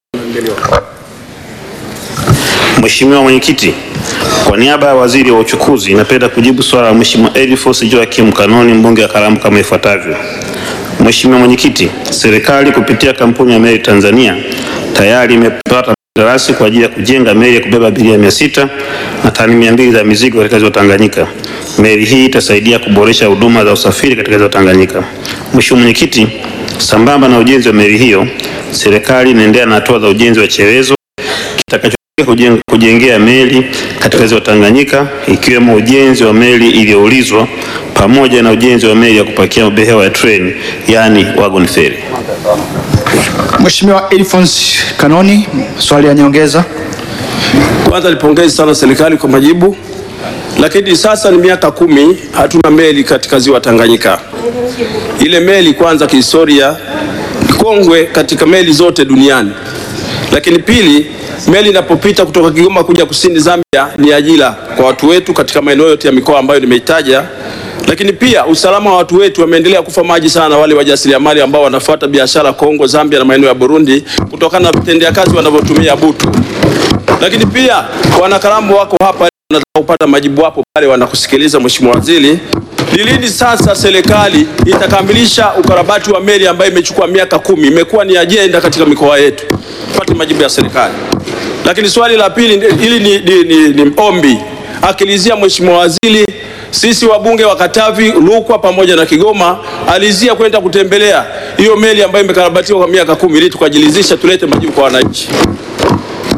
Mheshimiwa Mwenyekiti, kwa niaba ya Waziri wa Uchukuzi napenda kujibu swala la Mheshimiwa Edifos Joachim Kanoni mbunge wa Kalambo kama ifuatavyo. Mheshimiwa Mwenyekiti, serikali kupitia kampuni ya Meli Tanzania tayari imepata kandarasi kwa ajili ya kujenga meli ya kubeba abiria mia sita na tani mia mbili za mizigo katika ziwa Tanganyika. Meli hii itasaidia kuboresha huduma za usafiri katika ziwa Tanganyika. Mheshimiwa Mwenyekiti, sambamba na ujenzi wa meli hiyo, serikali inaendelea na hatua za ujenzi wa cherezo kitakacho kujen- kujengea meli katika ziwa Tanganyika ikiwemo ujenzi wa meli iliyoulizwa pamoja na ujenzi wa meli ya kupakia mabehewa ya treni yaani wagon ferry. Mheshimiwa Edfons Kanoni, swali ya nyongeza. Kwanza nipongeze sana serikali kwa majibu, lakini sasa ni miaka kumi hatuna meli katika ziwa Tanganyika. Ile meli kwanza, kihistoria ni kongwe katika meli zote duniani, lakini pili, meli inapopita kutoka Kigoma kuja kusini Zambia ni ajira kwa watu wetu katika maeneo yote ya mikoa ambayo nimeitaja, lakini pia usalama wa watu wetu wameendelea kufa maji sana, wale wajasiriamali ambao wanafuata biashara Kongo, Zambia na maeneo ya Burundi kutokana na vitendea kazi wanavyotumia butu lakini pia wanakalambo wako hapa wanataka kupata majibu hapo pale wanakusikiliza Mheshimiwa Waziri. Ni lini sasa serikali itakamilisha ukarabati wa meli ambayo imechukua miaka kumi, imekuwa ni ajenda katika mikoa yetu? Tupate majibu ya serikali. Lakini swali la pili, hili ni, ni, ni, ni ombi akilizia Mheshimiwa Waziri, sisi wabunge wa Katavi, Rukwa pamoja na Kigoma alizia kwenda kutembelea hiyo meli ambayo imekarabatiwa kwa miaka kumi ili tukajilizisha tulete majibu kwa wananchi.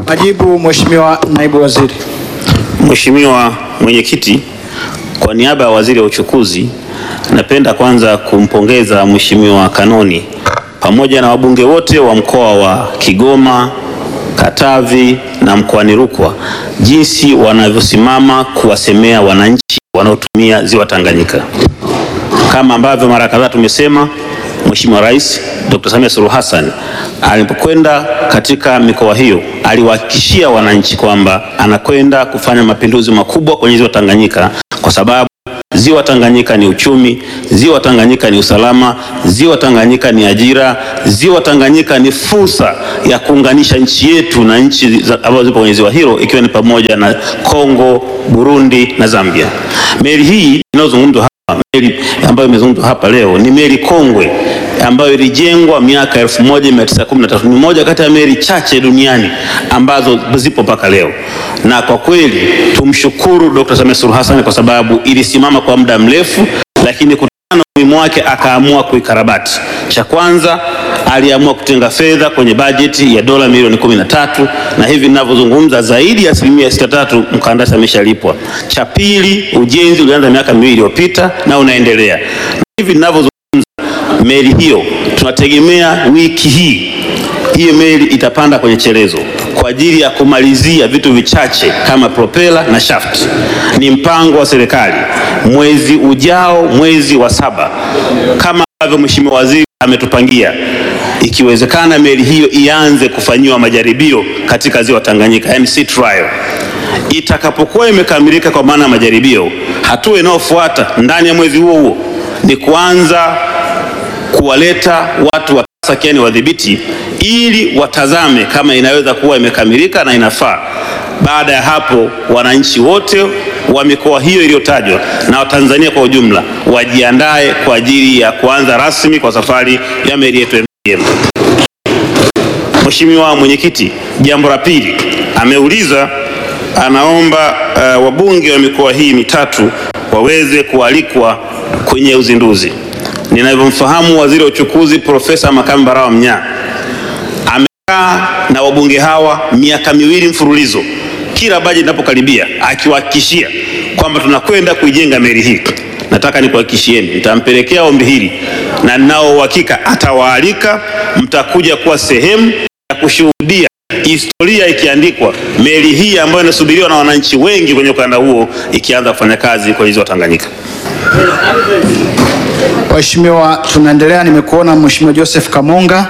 Majibu Mheshimiwa Naibu Waziri. Mheshimiwa Mwenyekiti, kwa niaba ya Waziri wa Uchukuzi, napenda kwanza kumpongeza Mheshimiwa Kanoni pamoja na wabunge wote wa mkoa wa Kigoma, Katavi na mkoani Rukwa jinsi wanavyosimama kuwasemea wananchi wanaotumia ziwa Tanganyika. Kama ambavyo mara kadhaa tumesema, Mheshimiwa Rais Dr. Samia Suluhu Hassan alipokwenda katika mikoa hiyo aliwahakikishia wananchi kwamba anakwenda kufanya mapinduzi makubwa kwenye ziwa Tanganyika kwa sababu ziwa Tanganyika ni uchumi, ziwa Tanganyika ni usalama, ziwa Tanganyika ni ajira, ziwa Tanganyika ni fursa ya kuunganisha nchi yetu na nchi za- ambazo zipo kwenye ziwa hilo ikiwa ni pamoja na Kongo, Burundi na Zambia. Meli hii inayozungumzwa hapa, meli ambayo imezungumzwa hapa leo ni meli kongwe ambayo ilijengwa miaka 1913 ni moja kati ya meli chache duniani ambazo zipo mpaka leo, na kwa kweli tumshukuru Dr. Samia Suluhu Hassan kwa sababu ilisimama kwa muda mrefu, lakini kutokana na umuhimu wake akaamua kuikarabati. Cha kwanza aliamua kutenga fedha kwenye bajeti ya dola milioni 13 na hivi ninavyozungumza zaidi ya asilimia 63 mkandarasi ameshalipwa. Cha pili, ujenzi ulianza miaka miwili iliyopita na unaendelea. Na hivi ninavyozungumza meli hiyo tunategemea wiki hii hiyo meli itapanda kwenye chelezo kwa ajili ya kumalizia vitu vichache kama propela na shaft. Ni mpango wa serikali mwezi ujao, mwezi wa saba, kama ambavyo Mheshimiwa Waziri ametupangia, ikiwezekana meli hiyo ianze kufanyiwa majaribio katika ziwa Tanganyika, yani sea trial. Itakapokuwa imekamilika kwa maana ya majaribio, hatua inayofuata ndani ya mwezi huo huo ni kuanza kuwaleta watu wa sakiani wadhibiti ili watazame kama inaweza kuwa imekamilika na inafaa. Baada ya hapo, wananchi wote wa mikoa hiyo iliyotajwa na Watanzania kwa ujumla wajiandae kwa ajili ya kuanza rasmi kwa safari ya meli yetu MGM. Mheshimiwa Mwenyekiti, jambo la pili ameuliza, anaomba uh, wabunge wa mikoa hii mitatu waweze kualikwa kwenye uzinduzi. Ninavyomfahamu waziri wa uchukuzi Profesa Makame Mbarawa Mnyaa amekaa na wabunge hawa miaka miwili mfululizo, kila bajeti inapokaribia akiwahakikishia kwamba tunakwenda kuijenga meli hii. Nataka nikuhakikishieni nitampelekea ombi hili na ninao uhakika atawaalika, mtakuja kuwa sehemu ya kushuhudia historia ikiandikwa, meli hii ambayo inasubiriwa na wananchi wengi kwenye ukanda huo ikianza kufanya kazi kwenye ziwa Tanganyika. Waheshimiwa, tunaendelea. Nimekuona Mheshimiwa Joseph Kamonga.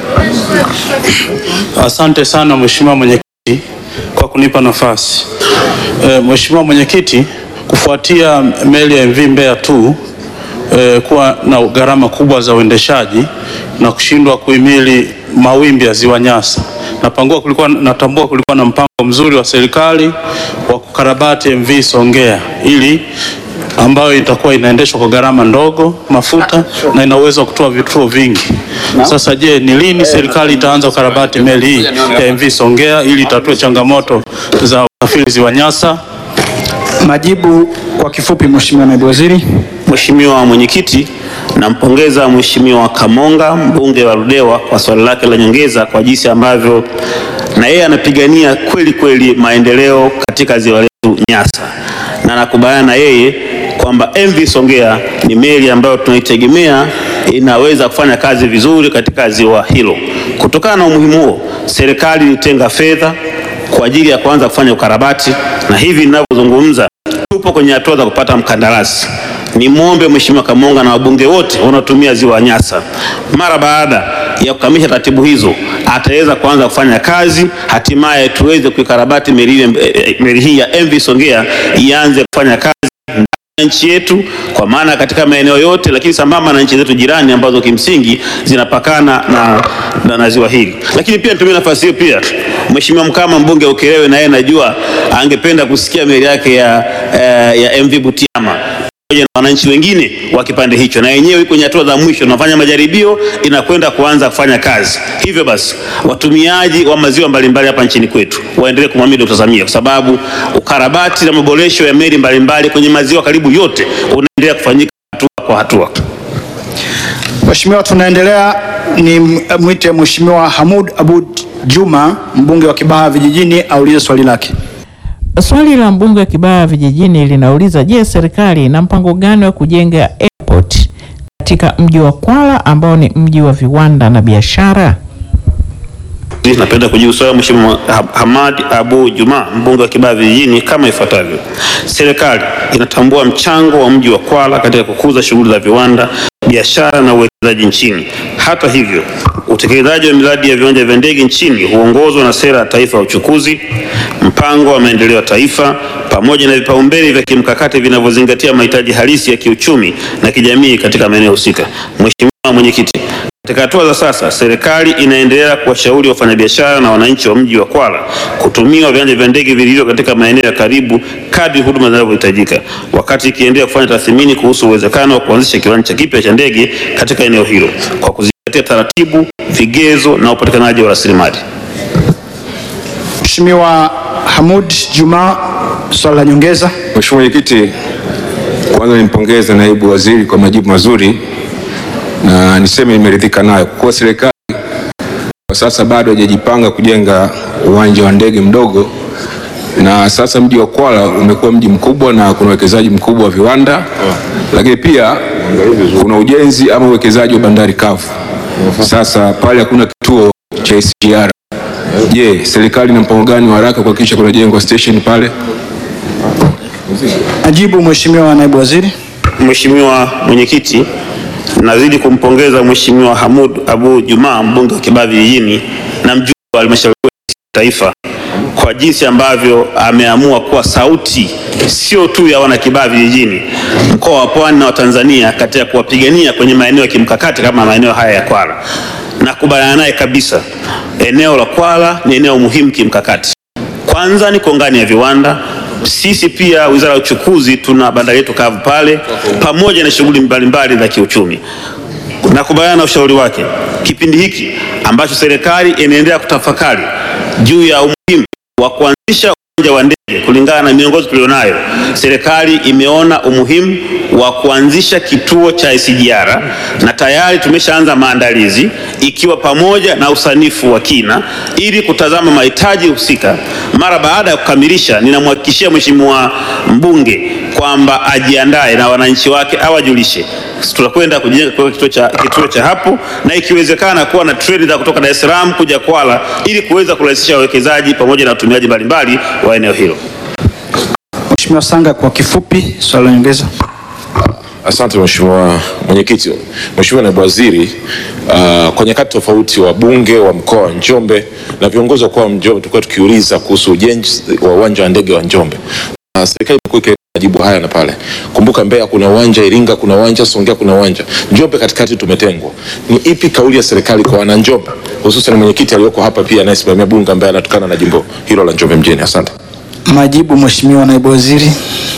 Asante sana Mheshimiwa Mwenyekiti kwa kunipa nafasi. E, Mheshimiwa Mwenyekiti, kufuatia meli ya MV Mbeya tu e, kuwa na gharama kubwa za uendeshaji na kushindwa kuhimili mawimbi ya Ziwa Nyasa, napangua kulikuwa, natambua kulikuwa na mpango mzuri wa serikali wa kukarabati MV Songea ili ambayo itakuwa inaendeshwa kwa gharama ndogo mafuta na ina uwezo wa kutoa vituo vingi. Sasa je, ni lini serikali itaanza kukarabati meli hii ya MV Songea ili itatue changamoto za usafiri Ziwa Nyasa? Majibu kwa kifupi, Mheshimiwa Naibu Waziri. Mheshimiwa Mwenyekiti, nampongeza Mheshimiwa Kamonga mbunge wa Ludewa kwa swali lake la nyongeza kwa jinsi ambavyo na yeye anapigania kweli kweli maendeleo katika ziwa letu Nyasa, na nakubaliana na yeye kwamba MV Songea ni meli ambayo tunaitegemea inaweza kufanya kazi vizuri katika ziwa hilo. Kutokana na umuhimu huo, serikali ilitenga fedha kwa ajili ya kuanza kufanya ukarabati, na hivi ninavyozungumza tupo kwenye hatua za kupata mkandarasi. Nimwombe Mheshimiwa Kamonga na wabunge wote wanaotumia ziwa Nyasa, mara baada ya kukamilisha taratibu hizo, ataweza kuanza kufanya kazi, hatimaye tuweze kuikarabati meli ile- eh, meli hii ya MV Songea ianze kufanya kazi ndani ya nchi yetu, kwa maana katika maeneo yote, lakini sambamba na nchi zetu jirani ambazo kimsingi zinapakana na, na, na ziwa hili. Lakini pia nitumie nafasi hiyo pia Mheshimiwa Mkama mbunge wa Ukerewe, na yeye najua angependa kusikia meli yake ya, eh, ya MV Butiama pamoja na wananchi wengine wa kipande hicho, na yenyewe iko kwenye hatua za mwisho, tunafanya majaribio, inakwenda kuanza kufanya kazi. Hivyo basi, watumiaji wa maziwa mbalimbali hapa nchini kwetu waendelee kumwamini Dkt. Samia kwa sababu ukarabati na maboresho ya meli mbalimbali kwenye maziwa karibu yote unaendelea kufanyika hatua kwa hatua. Mheshimiwa, tunaendelea ni mwite Mheshimiwa Hamud Abud Juma mbunge wa Kibaha vijijini aulize swali lake. Swali la mbunge wa Kibaha vijijini linauliza, je, serikali ina mpango gani wa kujenga airport katika mji wa Kwala ambao ni mji wa viwanda na biashara? Napenda kujibu swali Mheshimiwa Ha- Hamad Abu Juma, mbunge wa Kibaha Vijijini kama ifuatavyo. Serikali inatambua mchango wa mji wa Kwala katika kukuza shughuli za viwanda, biashara na uwekezaji nchini. Hata hivyo, utekelezaji wa miradi ya viwanja vya ndege nchini huongozwa na sera ya taifa ya uchukuzi, mpango wa maendeleo ya taifa pamoja na vipaumbele vya kimkakati vinavyozingatia mahitaji halisi ya kiuchumi na kijamii katika maeneo husika. Mheshimiwa Mwenyekiti, katika hatua za sasa, serikali inaendelea kuwashauri wafanyabiashara na wananchi wa mji wa Kwala kutumia viwanja vya ndege vilivyo katika maeneo ya karibu kadri huduma zinavyohitajika, wakati ikiendelea kufanya tathmini kuhusu uwezekano wa kuanzisha kiwanja kipya cha ndege katika eneo hilo kwa kuzingatia taratibu, vigezo na upatikanaji wa rasilimali. Mheshimiwa Hamud Juma, swali la nyongeza. Mheshimiwa Mwenyekiti, kwanza nimpongeze naibu waziri kwa majibu mazuri na niseme nimeridhika nayo kwa kuwa serikali kwa sasa bado haijajipanga kujenga uwanja wa ndege mdogo, na sasa mji wa Kwala umekuwa mji mkubwa na kuna uwekezaji mkubwa wa viwanda, lakini pia kuna ujenzi ama uwekezaji wa bandari kavu. Sasa pale hakuna kituo cha SGR. Je, serikali ina mpango gani wa haraka kuhakikisha kunajengwa station pale? Ajibu Mheshimiwa naibu waziri. Mheshimiwa Mwenyekiti, nazidi kumpongeza Mheshimiwa Hamud Abu Juma mbunge wa Kibaha Vijijini na mjumbe wa halmashauri kuu ya taifa kwa jinsi ambavyo ameamua kuwa sauti sio tu ya wana Kibaha Vijijini, mkoa wa Pwani na wa Tanzania katika kuwapigania kwenye maeneo ya kimkakati kama maeneo haya ya Kwala. Nakubaliana naye kabisa, eneo la Kwala ni eneo muhimu kimkakati. Kwanza ni kongani ya viwanda. Sisi pia Wizara ya Uchukuzi tuna bandari yetu kavu pale, pamoja na shughuli mbalimbali za kiuchumi. Nakubaliana na ushauri wake, kipindi hiki ambacho serikali inaendelea kutafakari juu ya umuhimu wa kuanzisha uwanja wa ndege kulingana na miongozo tulionayo, serikali imeona umuhimu wa kuanzisha kituo cha SGR na tayari tumeshaanza maandalizi ikiwa pamoja na usanifu wa kina ili kutazama mahitaji husika. Mara baada ya kukamilisha, ninamhakikishia Mheshimiwa mbunge kwamba ajiandae na wananchi wake awajulishe tutakwenda kujenga kwa kituo cha, kituo cha hapo na ikiwezekana kuwa na treni za kutoka Dar es Salaam kuja Kwala ili kuweza kurahisisha wawekezaji pamoja na watumiaji mbalimbali wa eneo hilo. Mheshimiwa Sanga, kwa kifupi, swali la nyongeza. Asante Mheshimiwa Mwenyekiti. Mheshimiwa Naibu Waziri, uh, kwa nyakati tofauti wabunge wa mkoa wa Njombe na viongozi wa mkoa wa Njombe tulikuwa tukiuliza kuhusu ujenzi wa uwanja wa ndege wa Njombe. Uh, serikali imekuwa ikileta majibu haya na pale. Kumbuka Mbeya kuna uwanja, Iringa kuna uwanja, Songea kuna uwanja. Njombe katikati tumetengwa. Ni ipi kauli ya serikali kwa wana Njombe? Hususan mwenyekiti aliyoko hapa pia anayesimamia bunge ambaye anatokana na jimbo hilo la Njombe mjini. Asante. Majibu Mheshimiwa naibu waziri.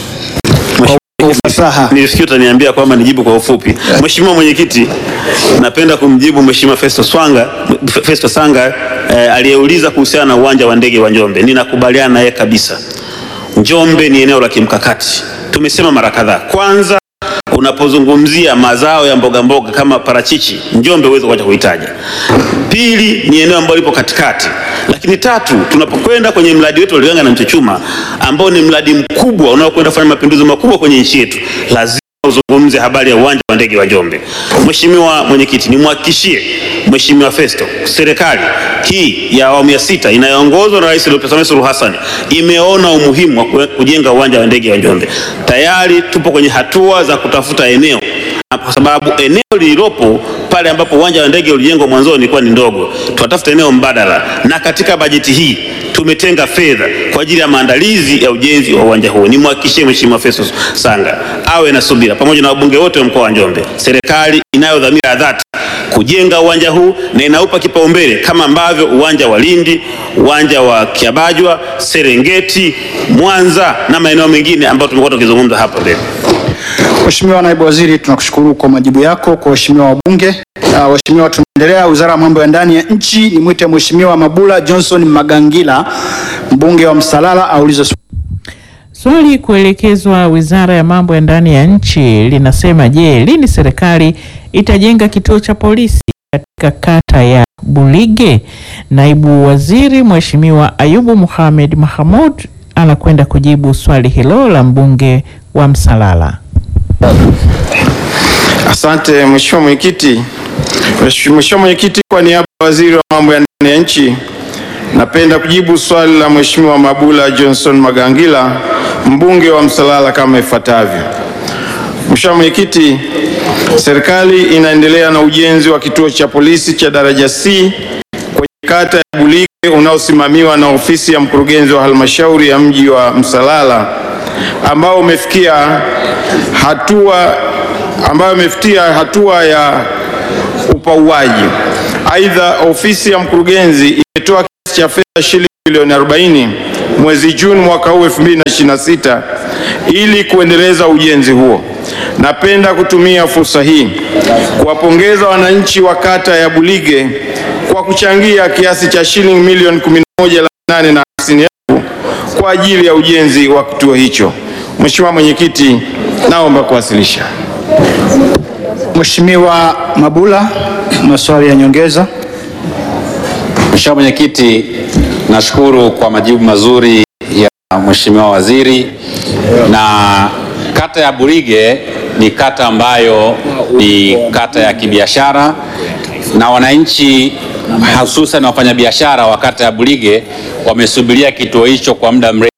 Nilifikiri utaniambia kwamba nijibu kwa ufupi. Mheshimiwa Mwenyekiti, napenda kumjibu Mheshimiwa Festo Swanga, Festo Sanga eh, aliyeuliza kuhusiana na uwanja wa ndege wa Njombe. Ninakubaliana naye kabisa. Njombe ni eneo la kimkakati. Tumesema mara kadhaa. Kwanza unapozungumzia mazao ya mboga mboga kama parachichi, Njombe huwezi kuacha kuitaja. Pili ni eneo ambalo lipo katikati, lakini tatu, tunapokwenda kwenye mradi wetu wa Liganga na Mchuchuma ambao ni mradi mkubwa unaokwenda kufanya mapinduzi makubwa kwenye nchi yetu, lazima uzungumze habari ya uwanja wa ndege wa Njombe. Mheshimiwa Mwenyekiti, nimhakikishie Mheshimiwa Festo, serikali hii ya awamu ya sita inayoongozwa na Rais Dr. Samia Suluhu Hassan imeona umuhimu wa kue- kujenga uwanja wa ndege wa Njombe. Tayari tupo kwenye hatua za kutafuta eneo na kwa sababu eneo lililopo pale ambapo uwanja wa ndege ulijengwa mwanzoni ilikuwa ni ndogo, tunatafuta eneo mbadala, na katika bajeti hii tumetenga fedha kwa ajili ya maandalizi ya ujenzi wa uwanja huo. Nimhakikishie Mheshimiwa Festus Sanga awe na subira pamoja na wabunge wote wa mkoa wa Njombe. Serikali inayo dhamira ya dhati kujenga uwanja huu na inaupa kipaumbele kama ambavyo uwanja wa Lindi, uwanja wa Kiabajwa, Serengeti, Mwanza na maeneo mengine ambayo tumekuwa tukizungumza hapo mbele. Mheshimiwa naibu waziri, tunakushukuru kwa majibu yako. Kwa waheshimiwa wabunge, uh, waheshimiwa, tunaendelea. Wizara ya mambo ya ndani ya nchi, nimwite Mheshimiwa Mabula Johnson Magangila, mbunge wa Msalala, aulize swali. Swali kuelekezwa Wizara ya Mambo ya Ndani ya Nchi linasema, je, lini serikali itajenga kituo cha polisi katika kata ya Bulige? Naibu Waziri Mheshimiwa Ayubu Mohamed Mahamud anakwenda kujibu swali hilo la mbunge wa Msalala. Asante Mheshimiwa Mwenyekiti. Mheshimiwa Mwenyekiti, kwa niaba ya Waziri wa Mambo ya Ndani ya Nchi, napenda kujibu swali la Mheshimiwa Mabula Johnson Magangila, mbunge wa Msalala kama ifuatavyo. Mheshimiwa Mwenyekiti, serikali inaendelea na ujenzi wa kituo cha polisi cha daraja C kwenye kata ya Bulige unaosimamiwa na ofisi ya mkurugenzi wa halmashauri ya mji wa Msalala ambao umefikia hatua ambayo imefikia hatua ya upauaji. Aidha, ofisi ya mkurugenzi imetoa kiasi cha fedha shilingi milioni 40 mwezi Juni mwaka huu 2026 ili kuendeleza ujenzi huo. Napenda kutumia fursa hii kuwapongeza wananchi wa kata ya Bulige kwa kuchangia kiasi cha shilingi milioni 11 laki nane na hamsini elfu kwa ajili ya ujenzi wa kituo hicho. Mheshimiwa Mwenyekiti, naomba kuwasilisha. Mheshimiwa Mabula, maswali ya nyongeza. Mheshimiwa Mwenyekiti, nashukuru kwa majibu mazuri ya Mheshimiwa Waziri. Na kata ya Bulige ni kata ambayo ni kata ya kibiashara na wananchi hususan wafanyabiashara wa kata ya Bulige wamesubiria kituo hicho kwa muda mrefu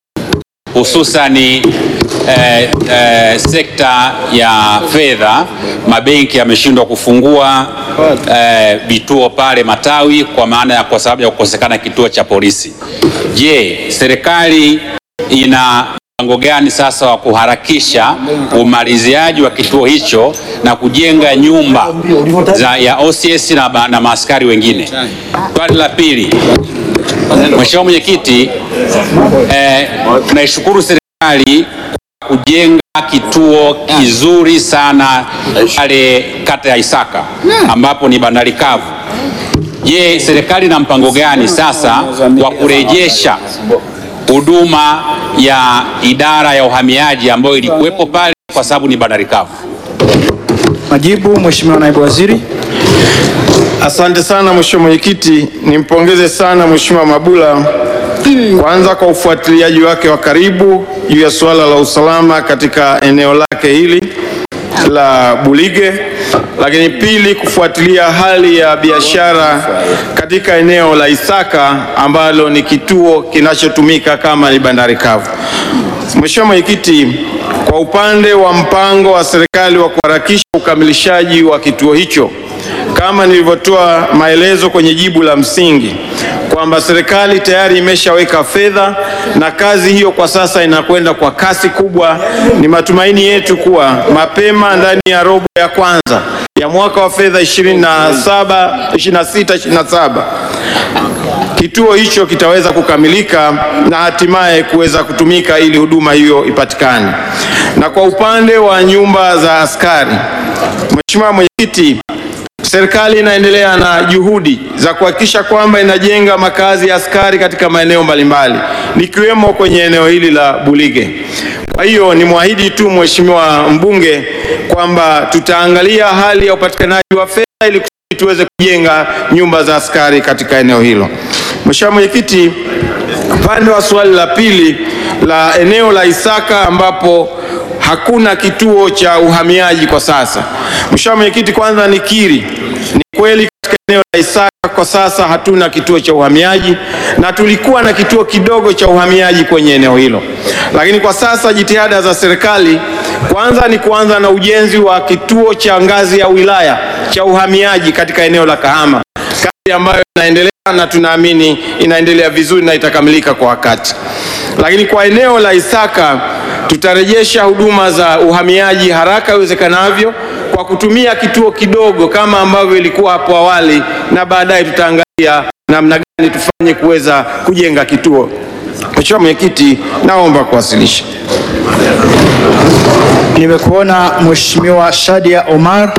hususani eh, eh, sekta ya fedha. Mabenki yameshindwa kufungua eh, vituo pale matawi kwa maana ya kwa sababu ya kukosekana kituo cha polisi. Je, serikali ina mpango gani sasa wa kuharakisha umaliziaji wa kituo hicho na kujenga nyumba za ya OCS na, ba- na maaskari wengine? Swali la pili, Mheshimiwa Mwenyekiti, eh, tunaishukuru serikali kwa kujenga kituo kizuri sana pale kata ya Isaka ambapo ni bandari kavu. Je, serikali ina mpango gani sasa wa kurejesha huduma ya idara ya uhamiaji ambayo ilikuwepo pale kwa sababu ni bandari kavu? Majibu, Mheshimiwa Naibu Waziri. Asante sana Mheshimiwa Mwenyekiti, nimpongeze sana Mheshimiwa Mabula kwanza kwa ufuatiliaji wake wa karibu juu ya suala la usalama katika eneo lake hili la Bulige, lakini pili kufuatilia hali ya biashara katika eneo la Isaka ambalo ni kituo kinachotumika kama ni bandari kavu. Mheshimiwa Mwenyekiti, kwa upande wa mpango wa serikali wa kuharakisha ukamilishaji wa kituo hicho kama nilivyotoa maelezo kwenye jibu la msingi kwamba serikali tayari imeshaweka fedha na kazi hiyo kwa sasa inakwenda kwa kasi kubwa. Ni matumaini yetu kuwa mapema ndani ya robo ya kwanza ya mwaka wa fedha 27 26 27 kituo hicho kitaweza kukamilika na hatimaye kuweza kutumika ili huduma hiyo ipatikane. Na kwa upande wa nyumba za askari, Mheshimiwa Mwenyekiti, Serikali inaendelea na juhudi za kuhakikisha kwamba inajenga makazi ya askari katika maeneo mbalimbali likiwemo kwenye eneo hili la Bulige. Kwa hiyo ni mwahidi tu Mheshimiwa mbunge kwamba tutaangalia hali ya upatikanaji wa fedha ili kusudi tuweze kujenga nyumba za askari katika eneo hilo. Mheshimiwa Mwenyekiti, upande wa swali la pili la eneo la Isaka ambapo hakuna kituo cha uhamiaji kwa sasa. Mheshimiwa Mwenyekiti, kwanza nikiri, ni kweli katika eneo la Isaka kwa sasa hatuna kituo cha uhamiaji na tulikuwa na kituo kidogo cha uhamiaji kwenye eneo hilo, lakini kwa sasa jitihada za serikali kwanza ni kuanza na ujenzi wa kituo cha ngazi ya wilaya cha uhamiaji katika eneo la Kahama, kazi ambayo inaendelea na tunaamini inaendelea vizuri na itakamilika kwa wakati. Lakini kwa eneo la Isaka tutarejesha huduma za uhamiaji haraka iwezekanavyo kwa kutumia kituo kidogo kama ambavyo ilikuwa hapo awali, na baadaye tutaangalia namna gani tufanye kuweza kujenga kituo. Mheshimiwa Mwenyekiti, naomba kuwasilisha. Nimekuona Mheshimiwa Shadia Omar.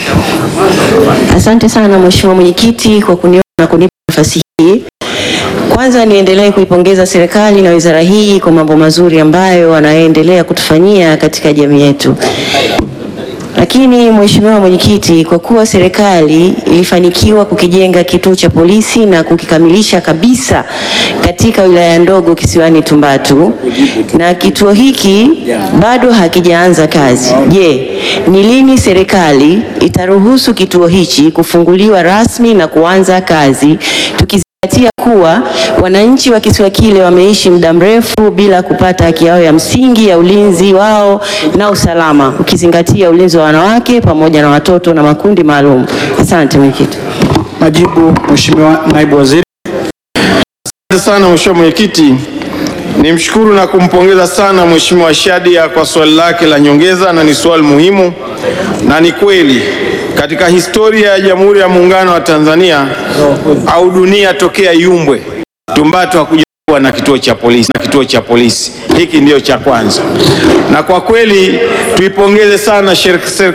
Asante sana Mheshimiwa Mwenyekiti kwa kuniona na kunipa nafasi hii. Kwanza niendelee kuipongeza serikali na wizara hii kwa mambo mazuri ambayo wanaendelea kutufanyia katika jamii yetu. Lakini Mheshimiwa Mwenyekiti, kwa kuwa serikali ilifanikiwa kukijenga kituo cha polisi na kukikamilisha kabisa katika wilaya ndogo kisiwani Tumbatu na kituo hiki bado hakijaanza kazi, je, ni lini serikali itaruhusu kituo hichi kufunguliwa rasmi na kuanza kazi tukizingatia kuwa wananchi wa kisiwa kile wameishi muda mrefu bila kupata haki yao ya msingi ya ulinzi wao na usalama, ukizingatia ulinzi wa wanawake pamoja na watoto na makundi maalum. Asante mwenyekiti. Majibu, Mheshimiwa Naibu Waziri. Asante sana Mheshimiwa Mwenyekiti. Nimshukuru na kumpongeza sana Mheshimiwa Shadia kwa swali lake la nyongeza na ni swali muhimu, na ni kweli katika historia ya Jamhuri ya Muungano wa Tanzania au dunia tokea iumbwe, Tumbatu hakuja kuwa na kituo cha polisi na kituo cha polisi hiki ndio cha kwanza, na kwa kweli tuipongeze sana serikali